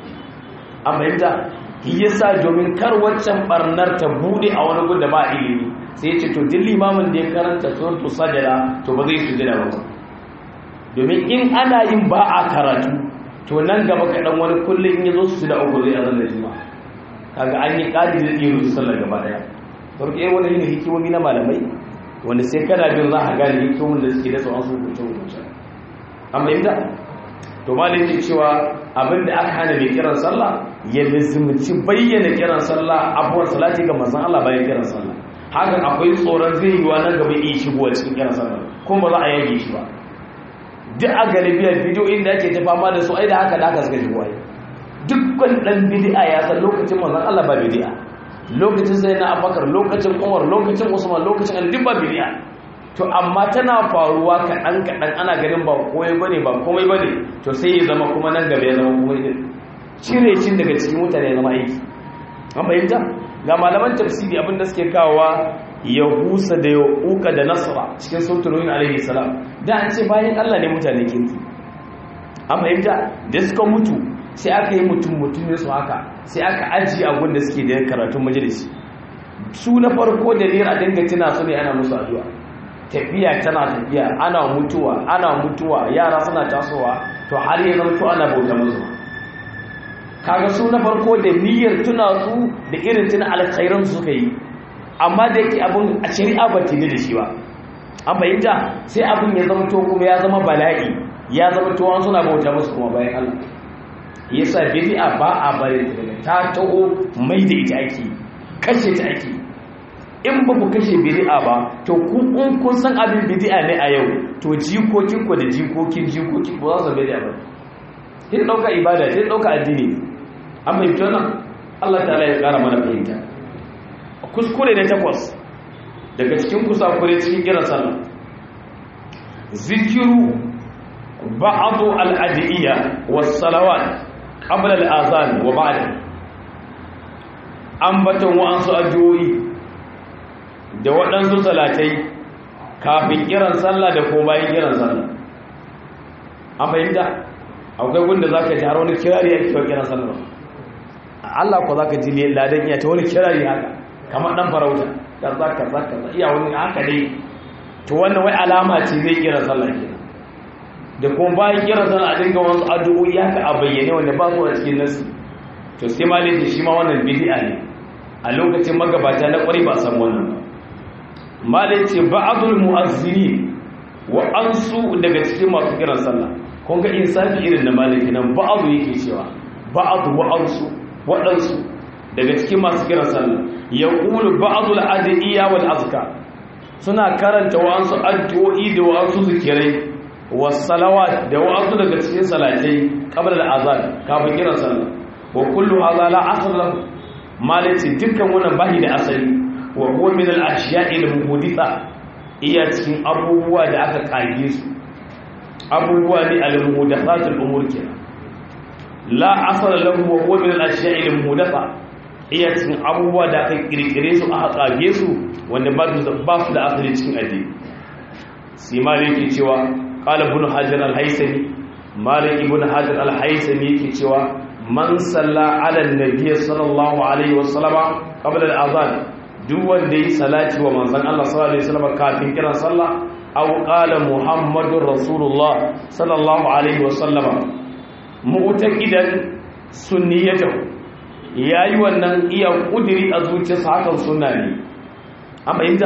an fahimta yasa domin kar waccan barnar ta bude a wani gun da ba ilimi sai ya ce to duk limamin da ya karanta suratu sajada to ba zai sujada ba domin in ana yin ba a karatu to nan gaba kaɗan wani kullum in ya zo su da uku zai azan da juma'a kaga an yi ƙari da iya rusu sallar gaba ɗaya farko yin wani yin hikimomi na malamai wanda sai kana bin za a gane hikimomin da suke da tsawon su hukunce hukunce amma yadda to ma da yake cewa abinda aka hana mai kiran sallah ya lizimci bayyana kiran sallah abuwan salati ga manzon Allah bayan kiran sallah hakan akwai tsoron zai yi wa nan gaba iya shigowa cikin kiran sallah kuma ba za a yage shi ba duk a galibiyar bidiyo inda ake ta fama da su ai da haka da haka suka shigo ai dukkan dan bid'a ya san lokacin manzon Allah ba bid'a lokacin sai na Abubakar lokacin Umar lokacin Usman lokacin Ali duk ba bid'a to amma tana faruwa kaɗan kaɗan ana ganin ba komai bane ba komai bane to sai ya zama kuma nan gaba ya zama komai din cire cin daga cikin mutane ya zama aiki an bayyanta ga malaman tafsiri abin da suke kawowa yahusa da yauka da nasra cikin sultanin alaihi salam da an ce bayan Allah ne mutane kinki an bayyanta da suka mutu sai aka yi mutum mutum ne su haka sai aka ajiye abin da suke da karatun majalisi su na farko da a dinga tuna su ne ana musu addu'a tafiya tana tafiya ana mutuwa ana mutuwa yara suna tasowa to har ya zama to ana bauta musu kaga su na farko da niyyar tuna su da irin tuna alkhairan su suka yi amma da yake abin a shari'a ba ta da shi ba an bayyana sai abin ya zama to kuma ya zama bala'i ya zama to an suna bauta musu kuma bayan Allah yasa bid'a ba a bari ta daga ta taho mai da ita ake kashe ta ake in ba ku kashe bid'a ba to ku in kun san abin bid'a ne a yau to jikokin ku da jikokin jikokin ku za su bid'a ba sai dauka ibada sai dauka addini an fahimta nan Allah ta'ala ya kara mana fahimta kuskure na takwas daga cikin kusakure cikin kiran sallah zikiru ba'adu al-adiyya was salawat qabla al-azan wa ba'da ambaton wa'ansu addu'o'i da waɗansu salatai kafin kiran sallah da ko bayan kiran sallah an fahimta akwai gunda za ka ji har wani kirari ya kewa kiran sallah Allah ko za ka ji ladan iya ta wani kirari haka kamar ɗan farauta kaza kaza kaza iya wani haka dai to wannan wai alama ce zai kiran sallah ke da kuma bayan kiran sallah a dinga wasu addu'o'i haka a bayyane wanda ba su a cikin nasu to sai ma dai shi ma wannan bid'a ne a lokacin magabata na ƙwari ba san wannan ba malai ce ba'adul mu'azzini wa ansu daga cikin masu kiran sallah kun ga insafi irin da malaki nan ba'adu yake cewa ba'adu wa ansu waɗansu daga cikin masu kiran sallah ya ƙulu ba'adul adiyya wal azka suna karanta wa'ansu addu'o'i da wa'ansu zikirai was salawat da wa'ansu daga cikin salatai qabla al azan kafin kiran sallah wa kullu hadha la asl lahu malai ce dukkan wannan bahi da asali wa huwa min al-ashiya'i al-muhditha iya cikin abubuwa da aka kage su abubuwa ne al-muhdathat al-umur kenan la asala lahu wa huwa min al-ashiya'i al-muhdatha iya cikin abubuwa da aka kirkire su aka kage su wanda ba su ba su da asali cikin addini sai malik yake cewa qala ibn hajar al-haythami malik ibn hajar al-haythami yake cewa man salla ala an-nabiy sallallahu alaihi wasallama qabla al-adhan duk wanda yi salati wa manzan Allah sallallahu alaihi wasallam kafin kiran sallah aw qala muhammadur rasulullah sallallahu alaihi wasallam mu'taqidan sunniyatahu yayi wannan iya kudiri a zuciyarsa hakan sunna ne amma inda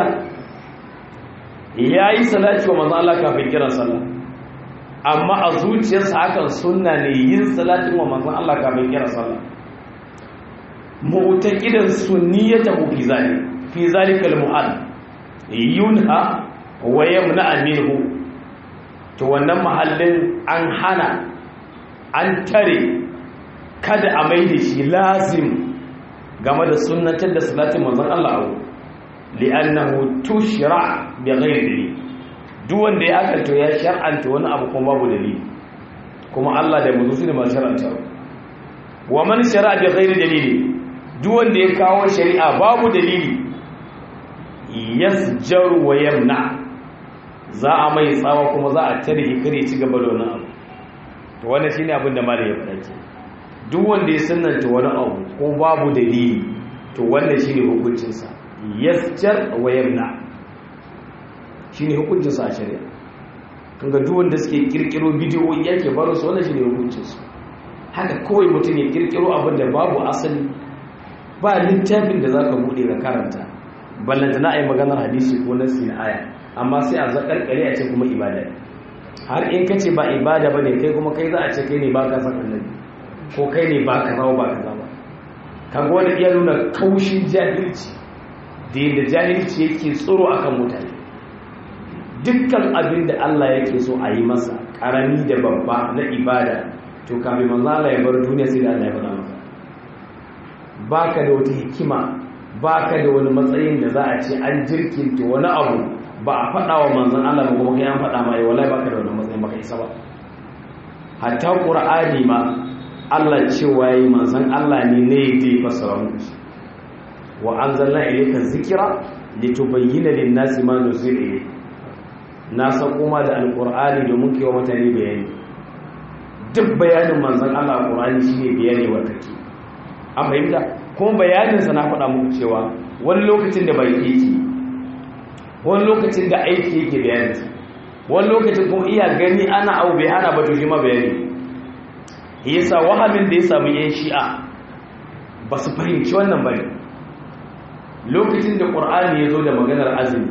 yayi salati wa manzan Allah kafin kiran sallah amma a zuciyarsa hakan sunna ne yin salatin wa manzan Allah kafin kiran sallah mu'taqidan sunniyatahu fi zalik fi zalikal mu'al yunha wa yamna minhu to wannan mahallin an hana an tare kada a mai da shi lazim game da sunnatar da salatin manzon Allah abu li'annahu tushra bi ghairi duk wanda ya aka to ya shar'anta wani abu kuma babu dalili kuma Allah da manzo ne masu shar'anta wa man shara'a bi ghairi dalili duk wanda ya kawo shari'a babu dalili yasjaru wa yamna za a mai tsawa kuma za a tare kare ci gaba da wani abu to wannan shine abin da malai ya faɗa ke duk wanda ya sananta wani abu ko babu dalili to wannan shine hukuncin sa yasjar wa yamna shine hukuncin sa a shari'a kaga duk wanda suke kirkiro bidiyoyi yake baro su wannan shine hukuncin su haka kawai mutum ya kirkiro abin da babu asali ba littafin da zaka bude ka karanta ballanta na ayi maganar hadisi ko nasi na aya amma sai a zakarkare a ce kuma ibada har in ka ce ba ibada ba ne kai kuma kai za a ce kai ne ba ka san annabi ko kai ne ba ka rawa ba ka zama kaga wani iya nuna kaushin jahilci da yadda jahilci yake tsoro akan mutane dukkan abin da Allah yake so a yi masa karami da babba na ibada to kafin manzo Allah ya bar duniya sai da Allah ya faɗa masa baka da wata hikima baka da wani matsayin da za a ce an jirkinta wani abu ba a faɗa wa manzan Allah ba kuma kai an faɗa mai wallahi baka da wannan matsayin baka isa ba hatta qur'ani ma Allah cewa yi manzan Allah ne ne da ya fassara muku shi wa anzalna ilayka dhikra litubayyana lin-nasi ma nuzila ilayhi na sako ma da alqur'ani domin kai wa mutane bayani duk bayanin manzan Allah a qur'ani shine bayani wa take an fahimta kuma bayanin sa na faɗa muku cewa wani lokacin da bai yake wani lokacin da aiki yake bayani wani lokacin kuma iya gani ana abu bai hana ba to shi ma bayani yasa wahamin da ya samu yan shi'a ba su fahimci wannan bane lokacin da qur'ani ya zo da maganar azumi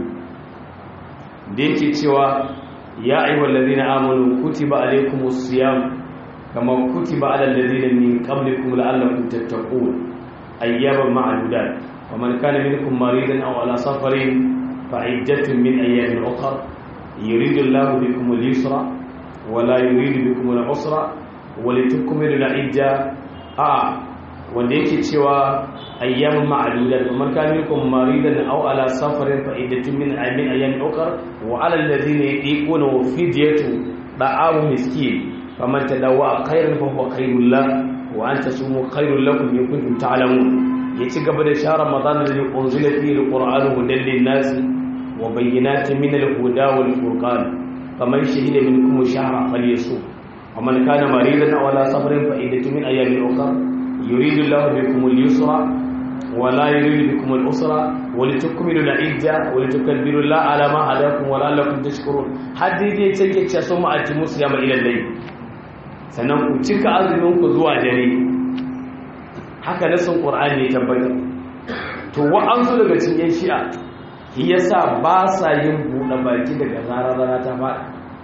da yake cewa ya ayyuhal ladina amanu kutiba alaykumus siyam kama kutiba alal ladina min qablikum la'allakum tattaqun ayyaman ma'dudat ومن كان منكم مريضا او على سفر فعدة من أيام أخر يريد الله بكم اليسر ولا يريد بكم العسر ولتكملوا العدة آه wanda yake cewa ayyamin ma'adudat man kana minkum maridan aw ala safarin fa iddatun min ayyamin ayyamin ukhra wa ala alladhina yatiquna fidyatu da'amu miskin faman tadawwa khairan fa huwa khairul lah wa an tasumu khairul lakum in kuntum ta'lamun yaci gaba da shahar ramadan da unzila fihi alqur'anu hudan lin-nas wa bayyinatin min al-huda wal furqan faman shahida minkum shahra falyasum ومن كان مريضا او على سفر فعدة من ايام اخرى يريد الله بكم اليسر ولا يريد بكم العسر ولتكملوا العدة ولتكبروا الله على ما هداكم ولعلكم تشكرون haddi dai take ce sun ma ati musu yama ila dai sannan ku cika azumin ku zuwa dare haka nasin qur'ani ya tabbata to wa'ansu daga cikin shi'a yasa ba sa yin buɗe baki daga zarar rana ta faɗa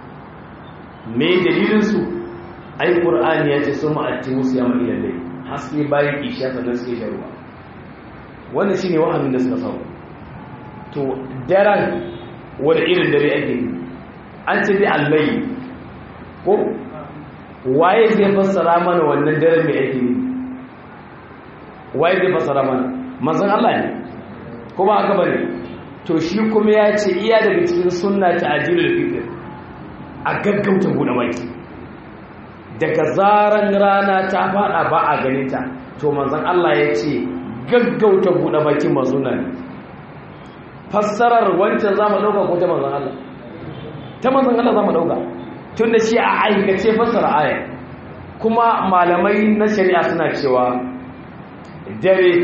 me dalilin su ai qur'ani ya ce sun ma ati musu yama ila dai haske bayan isha sannan suke shan ruwa wannan shine wahamin da suka samu to daren wani irin dare ake yi an ce dai allai ko waye zai fassara mana wannan daren mai ake yi waye zai fassara mana manzon Allah ne ko ba haka bane to shi kuma ya ce iya daga cikin sunna ta ajilul fitr a gaggauta buɗe baki daga zaran rana ta fada ba a ganinta to manzon Allah ya ce gaggauta buɗe bakin mazuna ne fassarar wancan za mu ɗauka ko ta manzon Allah ta manzon Allah za mu ɗauka tun da shi a aikace fassara aya kuma malamai na shari'a suna cewa dare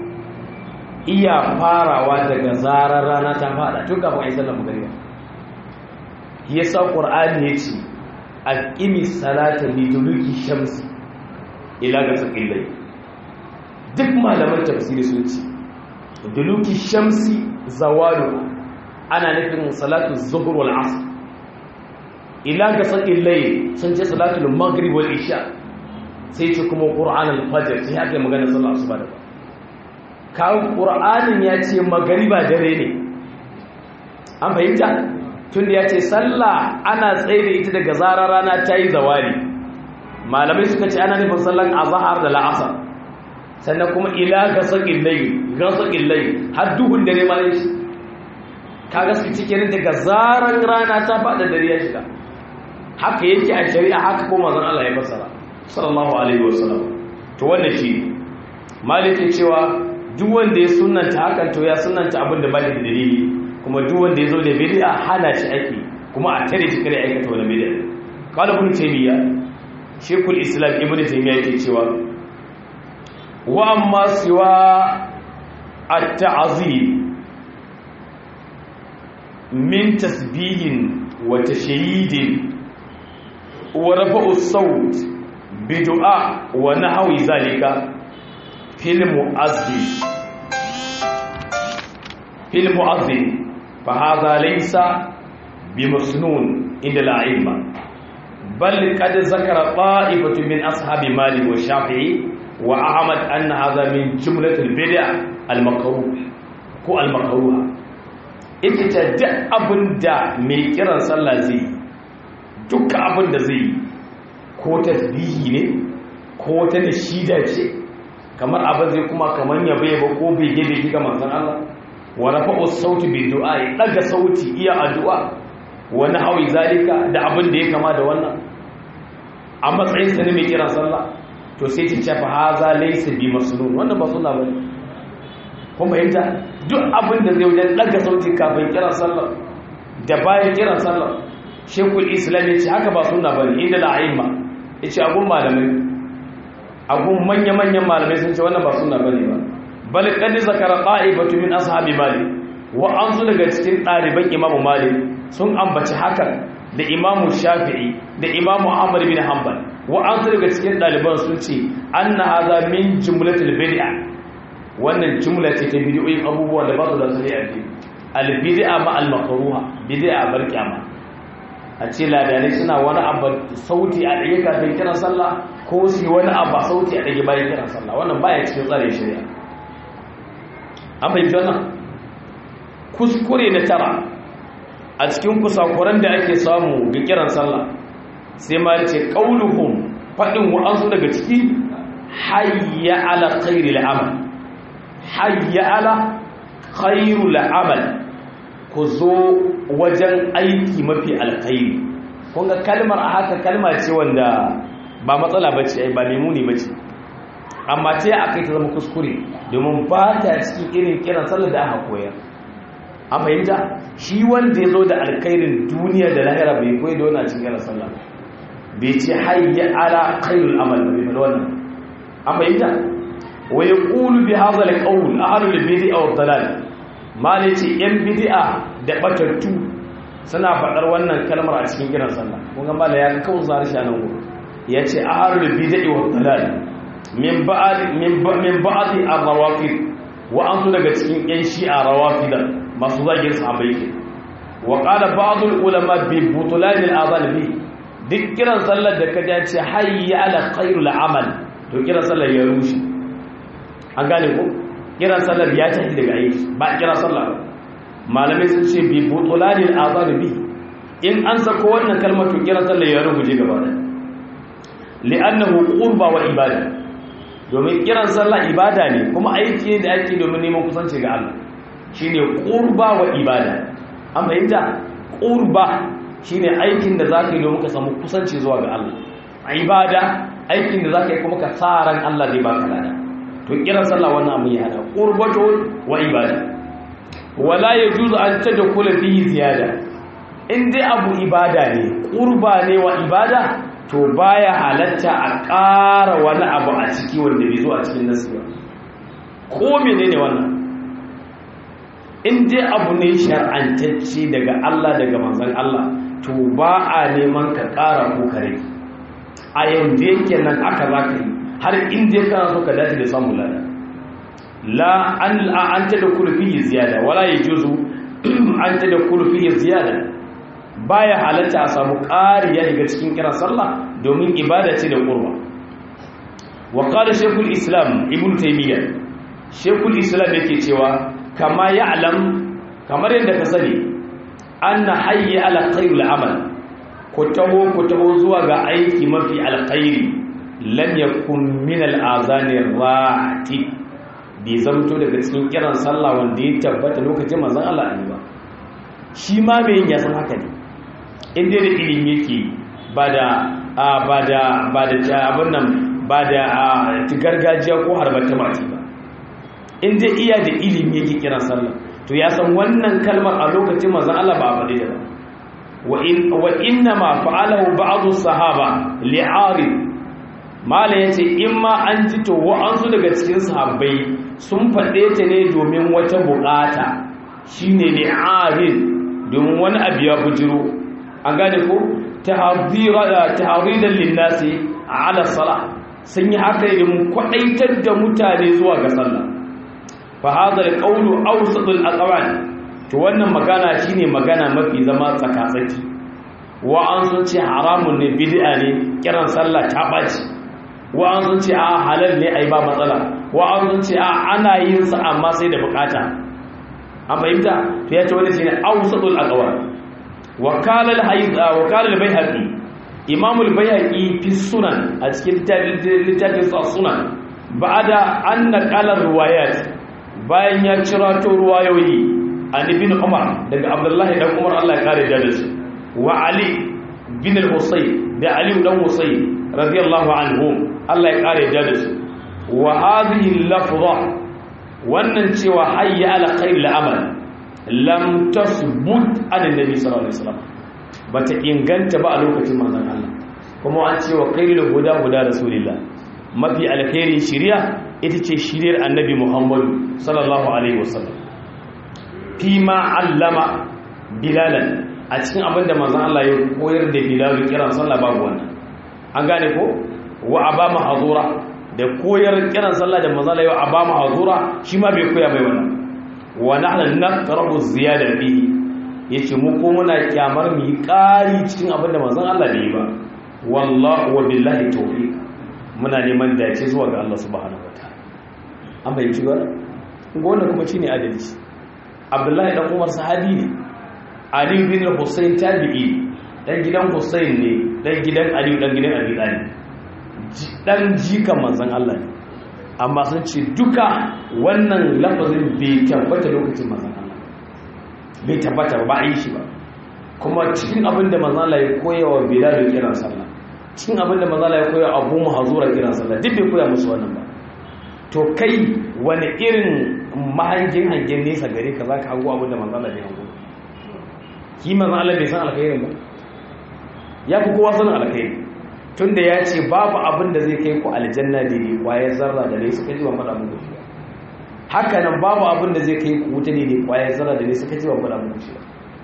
iya farawa daga zarar rana ta fada tun kafin a yi sallar magariba yasa qur'ani ya ce alƙimi salata liduluki shamsi ila ga tsakillai duk malaman tafsiri sun ce duluki shamsi zawalu ana nufin salatu zuhur wal asr ila ga tsakillai sun ce salatu maghrib wal isha sai ce kuma qur'an al fajr sai aka magana sallar asuba da kawo qur'anin ya ce magriba dare ne an fahimta tunda ya ce sallah ana tsaye da ita daga zarar rana ta yi zawari malamai suka ce ana nufin sallan azahar da la'asar sannan kuma ila ga sakin layi ga sakin layi har duhun dare ma shi kaga su cikin daga zaran rana ta faɗa dare ya shiga haka yake a shari'a haka ko manzon Allah ya fasara sallallahu alaihi wasallam to wannan shi malike cewa duk wanda ya sunnanta hakan to ya sunnanta abin da ba da dalili kuma duk wanda ya zo da bid'a hana shi ake kuma a tare shi kare aikata wani bid'a qala ibn taymiya shaykhul islam ibn taymiya yake cewa wa amma siwa at-ta'zim min tasbihin wa tashyidin wa rafa'u as-sawt bi du'a wa nahwi zalika fil mu'azzin fil mu'azzin fa hadha laysa بمسنون عند الأئمة بل قد ذكر طائفة من أصحاب مالك والشافعي وأحمد أن هذا من جملة البدع المكروه ko almakaruha ita ta duk abin da mai kiran sallah zai duka abin da zai ko tasbihi ne ko ta nishida ce kamar abin zai kuma kamar yabe ba ko bege bege ga manzon Allah wa rafa'u sauti bi du'a ya daga sauti iya addu'a wani hawi zalika da abin da ya kama da wannan a matsayin sa ne mai kiran sallah to sai ta ce fa haza laysa bi masnun wannan ba sunna bane kun fahimta duk abin da zai wajen daga sauti kafin kiran sallah da bayan kiran sallah shekul islam ya ce haka ba sunna bane inda la'aimma ya ce abun malamai abun manya-manyan malamai sun ce wannan ba sunna bane ba bal qad zakara qa'ibatu min ashabi malik wa an su daga cikin ɗaliban imamu malik sun ambaci hakan da imamu shafi'i da imamu ahmad bin hanbal wa an su daga cikin ɗaliban sun ce anna hadha min jumlatil bid'a wannan jumla ce ta bid'o'in abubuwan da ba su da sani a cikin al bid'a ma al makruha bid'a bar kiyama a ce ladane suna wani abu sauti a ɗage kafin kiran sallah ko su wani abu sauti a ɗage bayan kiran sallah wannan baya cikin tsarin shari'a an fahimci wannan kuskure na tara a cikin kusakuran da ake samu ga kiran sallah sai ma ce qauluhum fadin wa'ansu daga ciki hayya ala khairil amal hayya ala khairul amal ku zo wajen aiki mafi alkhairi kun ga kalmar a haka kalma ce wanda ba matsala bace ai ba lemuni bace amma ta a kai ta zama kuskure domin ba ta cikin irin kiran sallar da aka koyar a fahimta shi wanda ya zo da alkhairin duniya da lahira bai koyi da wannan cikin kiran sallah bai ce hayya ala khairul amal bai faɗa wannan a fahimta wa yaqulu bi hadha alqawl ahlul bid'a wa dalal mali ce yan bid'a da batattu suna faɗar wannan kalmar a cikin kiran sallah kun ga mala ya kawo zari shi nan gurin ya ce ahlul bid'a wa dalal min ba'd min min ba'd ar-rawafid wa an daga cikin yan shi'a rawafida masu zagin sahabbai ke wa qala ba'd al-ulama bi butlan al-adhan bi duk kiran sallar da kaje ce hayya ala khairul amal to kiran sallar ya rushe an gane ko kiran sallar ya tafi daga aiki ba kiran sallar malamai sun ce bi butlan al-adhan bi in an sako wannan kalmar to kiran sallar ya rubuce gaba da li'annahu qurba wa ibada domin kiran sallah ibada ne kuma aiki ne da ake domin neman kusanci ga Allah shine qurba wa ibada an fahimta qurba shine aikin da zaka yi domin ka samu kusanci zuwa ga Allah ibada aikin da zaka yi kuma ka tsaran Allah zai baka lada to kiran sallah wannan abin ya hada qurbatu wa ibada wala yajuzu an tadkhula fihi ziyada in dai abu ibada ne qurba ne wa ibada to baya halatta a ƙara wani abu a ciki wanda bai zo a cikin nasi ba ko menene wannan in dai abu ne shar'antacce daga Allah daga manzon Allah to ba a neman ka ƙara ko kare a yanzu yake nan aka za ka yi har inda ya kana so ka dace da samun lada la an an ta da kulfi ziyada wala yajuzu an ta da kulfi ziyada baya halatta a samu ƙari ya daga cikin kiran sallah domin ibada ce da ƙurba wa qala shaykhul islam ibn taymiyyah shaykhul islam yake cewa kama ya'lam kamar yadda ka sani anna hayya ala khairil amal ku taho ku taho zuwa ga aiki mafi alkhairi lam yakun min al-azani rati bi zamto daga cikin kiran sallah wanda ya tabbata lokacin manzon Allah ne ba shi ma mai yin yasan haka ne inda da ilimi yake ba da ba da ba da abin nan ba da gargajiya ko harbar tamati ba inda iya da ilimi yake kiran sallah to ya san wannan kalmar a lokacin manzon Allah ba a faɗi da ba wa inna ma fa'alahu ba'd as-sahaba li'arid mala yace in ma an ji to wa'ansu daga cikin sahabbai sun faɗe ta ne domin wata bukata shine li'arid domin wani abu ya bujiro an gane ko tahdiran linnasi ala salah sun yi haka idan kwadaitar da mutane zuwa ga sallah fa hadha alqawlu awsatul aqwal to wannan magana shine magana mafi zama tsakatsaki wa an sun ce haramun ne bid'a ne kiran sallah ta baci wa an sun ce a halal ne ai ba matsala wa an sun ce a ana yin sa amma sai da bukata an fahimta to ya ce wani shine awsatul aqwal wakala al-hayd wakala al-bayhaqi imam al-bayhaqi fi sunan a cikin littafin sunan ba'da an naqala riwayat bayan ya cira to ruwayoyi an ibn umar daga abdullahi dan umar Allah ya kare da su wa ali bin al-husayn da ali dan husayn radiyallahu anhum Allah ya kare da su wa hadhihi al-lafza wannan cewa hayya ala khair al-amal lam tasbut an annabi sallallahu alaihi wasallam bata inganta ba a lokacin manzon Allah kuma an ce wa khairul huda huda rasulillah mafi alkhairi shiriya ita ce shiriyar annabi Muhammad sallallahu alaihi wasallam fi ma allama bilalan a cikin abinda manzon Allah ya koyar da bilal kiran sallah babu wannan an gane ko wa abama hazura da koyar kiran sallah da manzon Allah ya abama hazura shi ma bai koya bai wannan wa nahnu nakrahu ziyada bihi yace mu ko muna kyamar mu yi ƙari cikin abinda manzon Allah bai yi ba wallahi wa billahi tawfiq muna neman dace zuwa ga Allah subhanahu wataala an bai ci ba gona kuma shine adalci Abdullahi dan Umar sahabi ne Ali bin Hussein tabi'i dan gidan Hussein ne dan gidan Ali dan gidan Abi Talib dan jikan manzon Allah ne amma sun ce duka wannan lafazin bai tabbata lokacin manzan Allah bai tabbata ba a yi shi ba kuma cikin abin da manzan Allah ya koya wa Bilal kiran sallah cikin abin da manzan Allah ya koya Abu Mahzura kiran sallah duk bai koya musu wannan ba to kai wani irin mahangin hangen nesa gare ka zaka hango abin da manzan Allah bai hango ki manzan Allah bai san alkhairin ba ya fi kowa sanin alkhairi tunda ya ce babu abin da zai kai ku aljanna da ne kwayar zarra da ne suka ji ban faɗa muku shi haka nan babu abin da zai kai ku wuta ne kwayar zarra da ne suka ji ban faɗa muku shi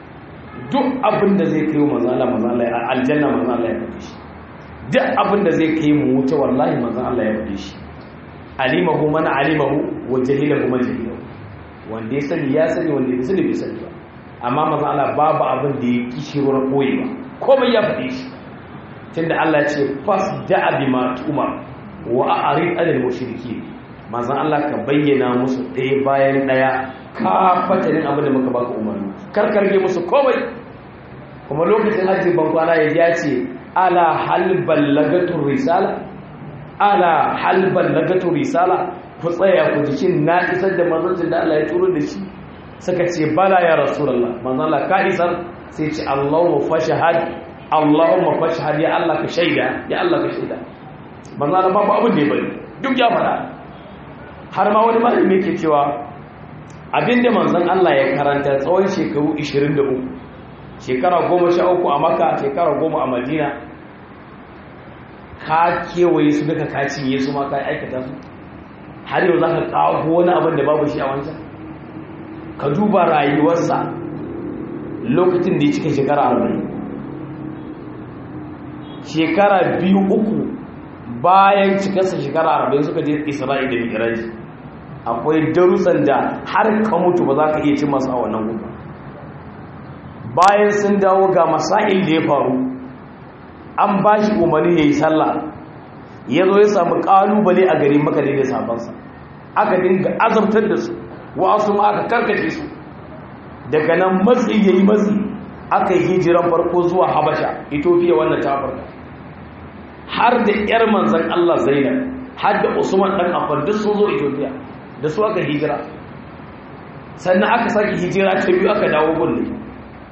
duk abin da zai kai manzo Allah manzo Allah aljanna manzo Allah ya faɗi shi duk abin da zai kai mu wuta wallahi manzo Allah ya faɗi shi alimahu man alimahu wa jahilahu man jahilahu wanda ya sani ya sani wanda ya sani bai sani ba amma manzo Allah babu abin da ya kishirwar koyewa komai ya faɗi shi tunda Allah ce fas da'a bima tumar wa a'rid anil mushriki manzon Allah ka bayyana musu ɗaya bayan ɗaya ka fatarin abin da muka baka umarni karkarge musu komai kuma lokacin hajji ban kwana ya ce ala hal ballagatu risala ala hal ballagatu risala ku tsaya ku jikin na isar da manzon da Allah ya turo da shi suka ce bala ya rasulullah manzon Allah ka isar sai ce Allahu fashahad Allahumma fashhad ya Allah ka shaida ya Allah ka shaida manzo Allah babu abin da ya bari duk ya fada har ma wani malami yake cewa abinda manzon Allah ya karanta tsawon shekaru 23 shekara 13 a Makka shekara 10 a Madina ka kewaye su duka ka cinye su ma ka aikata su har yau zaka kawo wani abin da babu shi a wancan ka duba rayuwarsa lokacin da ya cika shekara 40 shekara biyu uku bayan cikarsa shekara arba'in suka je isra'i da miraji akwai darussan da har ka mutu ba za ka iya cin masu a wannan gudu bayan sun dawo ga masail da ya faru an ba shi umarni ya yi sallah ya zo ya samu kalubale a gari maka da sabansa aka dinga azabtar da su wasu ma aka karkace su daga nan matsi ya yi matsi aka yi hijiran farko zuwa habasha ethiopia wannan ta farka har da yar manzan allah zainab har da usman dan affan duk sun zo ethiopia da su aka hijira sannan aka sake hijira ta biyu aka dawo gulle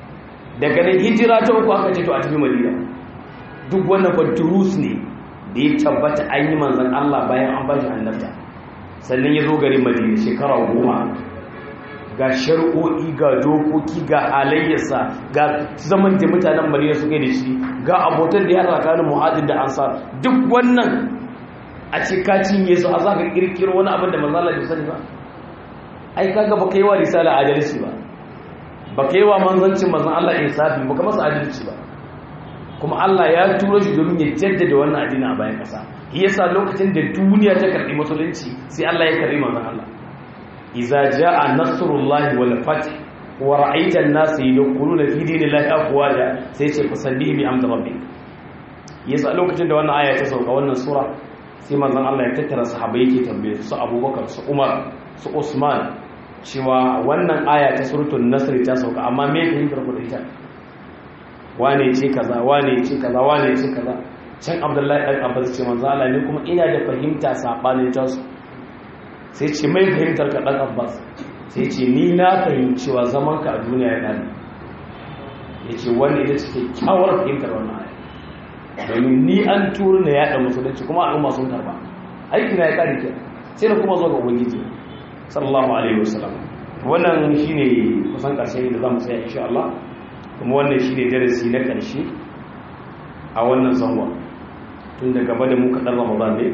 daga nan hijira ta uku aka ce to a tafi madina duk wannan fa durus ne da ya tabbata an yi manzan Allah bayan an bashi annabta sannan ya zo garin madina shekara goma ga shari'o'i ga dokoki ga halayyarsa ga zaman da mutanen madina su kai da shi ga abotan da ya tsakanin muhajir da ansar duk wannan a ce ka cinye su a za ka kirkiro wani abin da manzala bai sani ba ai kaga baka yi wa risala adalci ba baka yi wa manzancin manzan Allah insafi baka masa adalci ba kuma Allah ya turo shi domin ya jaddada wannan addini a bayan kasa yasa lokacin da duniya ta karbi musulunci sai Allah ya karbi manzan Allah iza jaa nasrullahi wal fath wa ra'aita an-nasa yadkhuluna fi dinillahi afwaja sai ce fasalli bi amdi rabbik yasa lokacin da wannan aya ta sauka wannan sura sai manzon Allah ya tattara sahabbai yake tambaye su Abubakar su Umar su Usman cewa wannan aya ta suratul nasr ta sauka amma me ka yi karbu da ita wane ce kaza wane ce kaza wane ce kaza can Abdullahi dan Abbas ce manzon Allah ne kuma ina da fahimta sabanin ta su sai ce mai fahimtar ka dan Abbas sai ce ni na fahimci cewa zaman ka a duniya ya dani yace wanda ita ce kyawar fahimtar wannan aya domin ni an turu na yada musulunci kuma al'umma sun karba aiki na ya kare ke sai na kuma zo ga ubangiji sallallahu alaihi wasallam wannan shine kusan karshe da zamu tsaya insha Allah kuma wannan shine darasi na karshe a wannan zangon tun da gaba da mu kaɗan ramadan ne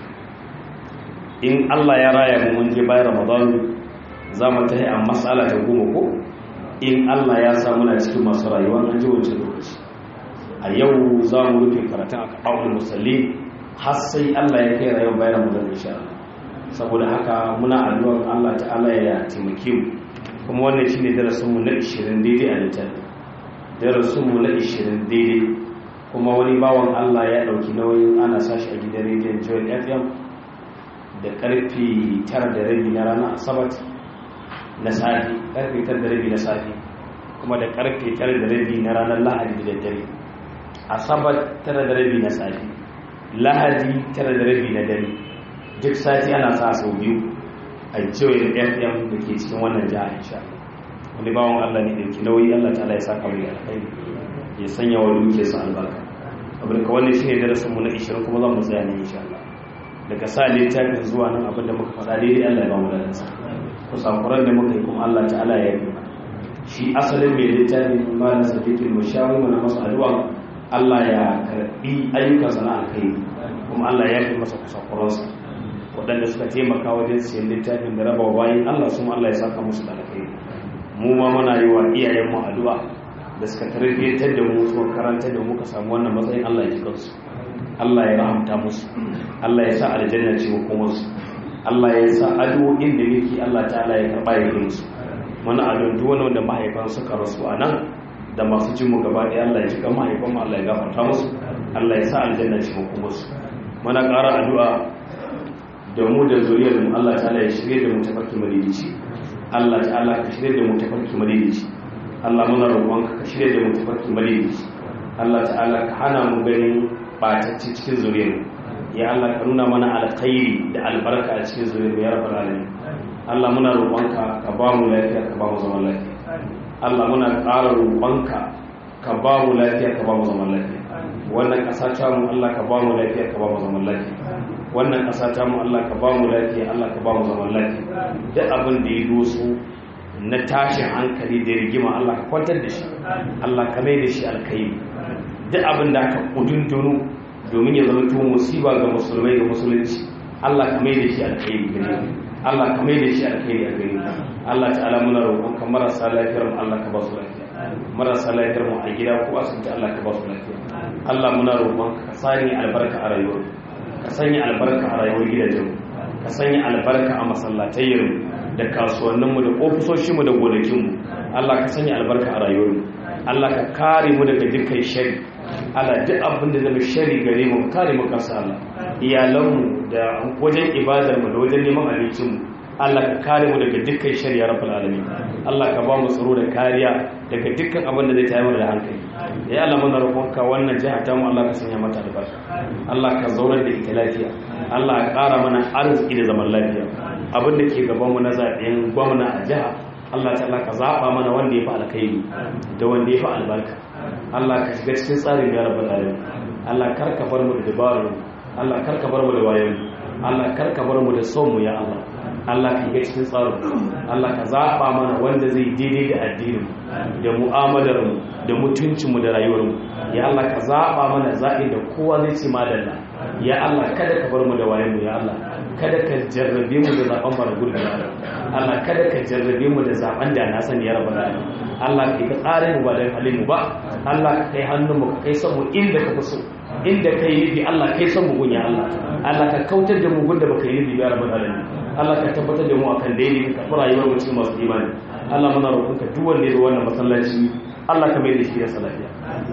in Allah ya raya mu mun je bayan ramadan za mu tahi a matsala ta goma ko in Allah ya sa muna cikin masu rayuwa an ji wancan lokaci a yau za mu rufe karatun a kaɓa'ul musalli har sai Allah ya kai rayuwar bayan ramadan insha Allah saboda haka muna addu'ar Allah ta'ala ya taimake mu kuma wannan shine darasin mu na 20 daidai a littafi darasin mu na 20 daidai kuma wani bawan Allah ya dauki nauyin ana sashi a gidan rediyon Joy FM da karfe 9 da rabi na ranar Asabar na safi karfe 9 da rabi na safi kuma da karfe 9 da rabi na ranar Lahadi da daddare Asabar 9 da rabi na safi Lahadi 9 da rabi na dare duk sati ana sa sau biyu a cewa fm da ke cikin wannan jiha insha wani bawon allah ne da ke nauyi allah ta'ala ya saka mai alkhairi ya sanya wa duke su albarka abin ka wannan shine darasin mu na 20 kuma zan mu tsaya ne insha Allah daga sa littafin zuwa nan abin da muka faɗa daidai Allah ya ba mu ladan sa kusakuran da muka yi kuma Allah ta'ala ya yi shi asalin mai littafin malam sadiqul mushawi mana masa addu'a Allah ya karbi ayyukansa na alkhairi kuma Allah ya yi masa kusakuransa waɗanda suka taimaka wajen siyan littafin da raba bayan Allah sun Allah ya saka musu da alkhairi mu ma muna yi wa iyayenmu addu'a da suka tarbiyyantar da mu suka karanta da muka samu wannan matsayin Allah ya ji kansu Allah ya rahamta musu Allah ya sa aljanna ce kuma su Allah ya sa addu'o'in da muke Allah ta'ala ya karba ya musu mana addu'a duk wani wanda mahaifan suka rasu a nan da masu jin mu gaba ɗaya Allah ya ji kan mahaifan mu Allah ya gafarta musu Allah ya sa aljanna ce kuma su mana ƙara addu'a da mu da zuriyar mu Allah ta'ala ya shirye da mu tafarki madidici Allah ta'ala ka shirye da mu tafarki madidici Allah muna roƙonka ka shirye da mu tafarki madidici Allah ta'ala ka hana mu ganin batacci cikin zuriyar mu ya Allah ka nuna mana alkhairi da albarka a cikin zuriyar mu ya rabbal alamin Allah muna roƙonka ka ba mu lafiya ka ba mu zaman lafiya Allah muna ƙara roƙonka ka ba mu lafiya ka ba mu zaman lafiya wannan ƙasa ta mu Allah ka ba mu lafiya ka ba mu zaman lafiya wannan ƙasa ta mu Allah ka ba mu lafiya Allah ka ba mu zaman lafiya duk abin da ya doso na tashin hankali da rigima Allah ka kwantar da shi Allah ka mai da shi alkhairi duk abin da aka kudundunu domin ya zama tuwo musiba ga musulmai da musulunci Allah ka mai da shi alkhairi gare mu Allah ka mai da shi alkhairi a gare mu Allah ta'ala muna roƙon ka marasa lafiyar mu Allah ka ba su lafiya marasa lafiyar mu a gida ko asibiti Allah ka ba su lafiya Allah muna roƙon ka sanya albarka a rayuwar ka sanya albarka a rayuwar gidajen ka sanya albarka a masallatayyar da kasuwanninmu da ofisoshinmu da gonakinmu Allah ka sanya albarka a rayuwarmu Allah ka kare mu daga dukkan shari Allah duk abin da zama shari gare mu kare mu kansa Allah iyalanmu da wajen ibadarmu da wajen neman abincinmu Allah ka kare mu daga dukkan shari ya rabbal alamin Allah ka ba mu tsaro da kariya daga dukkan abin da zai tayar mana da hankali ya Allah muna roƙonka wannan jiha ta mu Allah ka sanya mata albarka Allah ka zaunar da ita lafiya Allah ka ƙara mana arziki da zaman lafiya abin da ke gaban mu na zaɓen gwamna a jiha Allah ta'ala ka zaba mana wanda ya fi alkhairi da wanda ya fi albarka Allah ka shiga cikin tsarin ya rabbal alamin Allah kar ka bar mu da dabaru Allah kar ka bar mu da wayo Allah kar ka bar mu da son mu ya Allah Allah ka shiga cikin tsarin Allah ka zaba mana wanda zai daidai da addinin da mu'amalar mu da mutuncin mu da rayuwar mu ya Allah ka zaba mana zaɓi da kowa zai ce madalla ya Allah kada ka bar mu da wayo mu ya Allah kada ka jarrabe mu da zaben mara gurbi ya Allah Allah kada ka jarrabe mu da zaben da na sani ya rabbal alamin Allah kai ka tsare mu ba da halin mu ba Allah ka kai hannun mu ka kai son mu inda ka fi so inda kai nufi Allah kai son mu gunya Allah Allah ka kautar da mu gunda baka yi nufi ya rabbal alamin Allah ka tabbatar da mu akan daidai ka fara rayuwar mu cikin masu imani Allah muna roƙonka duk wanda ya zo wannan masallaci Allah ka mai da shi da salafiya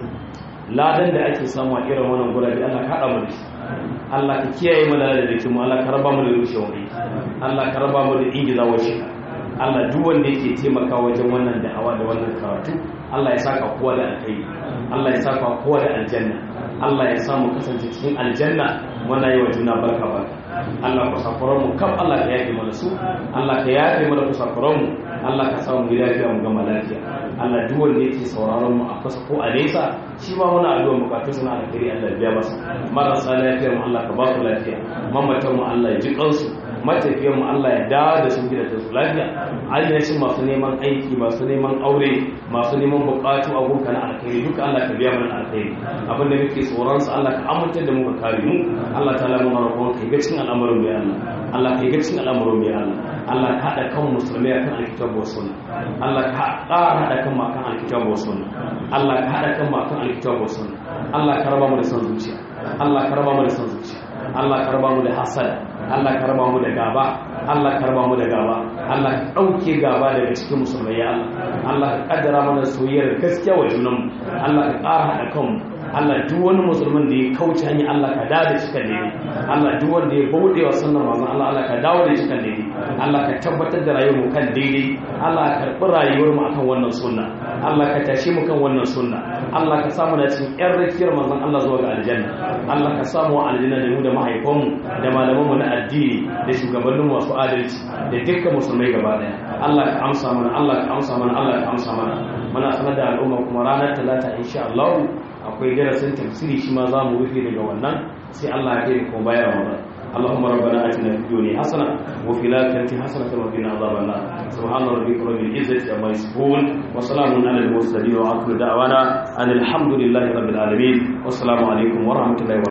ladan da ake samu a irin wannan gurabe Allah ka haɗa mu da shi Allah ka kiyaye mu da da mu Allah ka raba mu da rushewar aiki Allah ka raba mu da ingizawar shi Allah duk wanda yake taimaka wajen wannan da'awa da wannan karatu Allah ya saka kowa da alkhairi Allah ya saka kowa da aljanna Allah ya samu kasance cikin aljanna muna yi wa juna barka barka Allah ku safuran mu kam Allah ka yafe mana su Allah ka yafe mana ku safuran mu Allah ka samu mu lafiya mu gama lafiya Allah duk wanda yake sauraron mu a kusa ko a nesa shi ma muna addu'a bukatun suna alkhairi Allah ya biya masa marasa lafiya mu Allah ka ba su lafiya mamatan mu Allah ya ji kansu matafiyan mu Allah ya dawo da su gida su lafiya ainihin masu neman aiki masu neman aure masu neman bukatu a gunka na alkhairi duka Allah ka biya mana alkhairi abin da muke tsoron sa Allah ka amince da mu ka kare mu Allah ta'ala mu roƙon ka ga cikin al'amarin mu ya Allah Allah ka ga cikin al'amarin mu ya Allah Allah ka hada kan musulmai kan alkitabu wa sunna Allah ka hada kan ma kan alkitabu wa sunna Allah ka hada kan ma kan alkitabu wa sunna Allah ka raba mu da san zuciya Allah ka raba mu da san zuciya Allah ka raba mu da hasada Allah ka raba mu da gaba Allah ka raba mu da gaba Allah ka dauke gaba daga cikin musulmai ya Allah Allah ka kaddara mana soyayyar gaskiya wa junanmu Allah ka ƙara hada kanmu Allah duk wani musulmin da ya kauce hanyar Allah ka dawo da shi kan daidai Allah duk wanda ya bauɗe wa sunnar manzon Allah Allah ka dawo da shi kan daidai Allah ka tabbatar da rayuwar mu kan daidai Allah ka karɓi rayuwar mu akan wannan sunna Allah ka tashi mu kan wannan sunna Allah ka samu da cikin ƴan rakiyar manzon Allah zuwa ga aljanna Allah ka samu wa aljanna da mu da mahaifanmu da malamanmu na addini da shugabannin masu adalci da dukkan musulmai gaba daya Allah ka amsa mana Allah ka amsa mana Allah ka amsa mana muna sanar da al'umma kuma ranar talata insha Allah akwai darasin tafsiri shi ma za mu rufe daga wannan sai Allah ya kai kuma bayar Ramadan اللهم ربنا اتنا في الدنيا حسنه وفي الاخره حسنه وقنا عذاب النار سبحان ربك رب العزه عما يصفون وسلام على المرسلين واخر دعوانا ان الحمد لله رب العالمين والسلام عليكم ورحمه الله وبركاته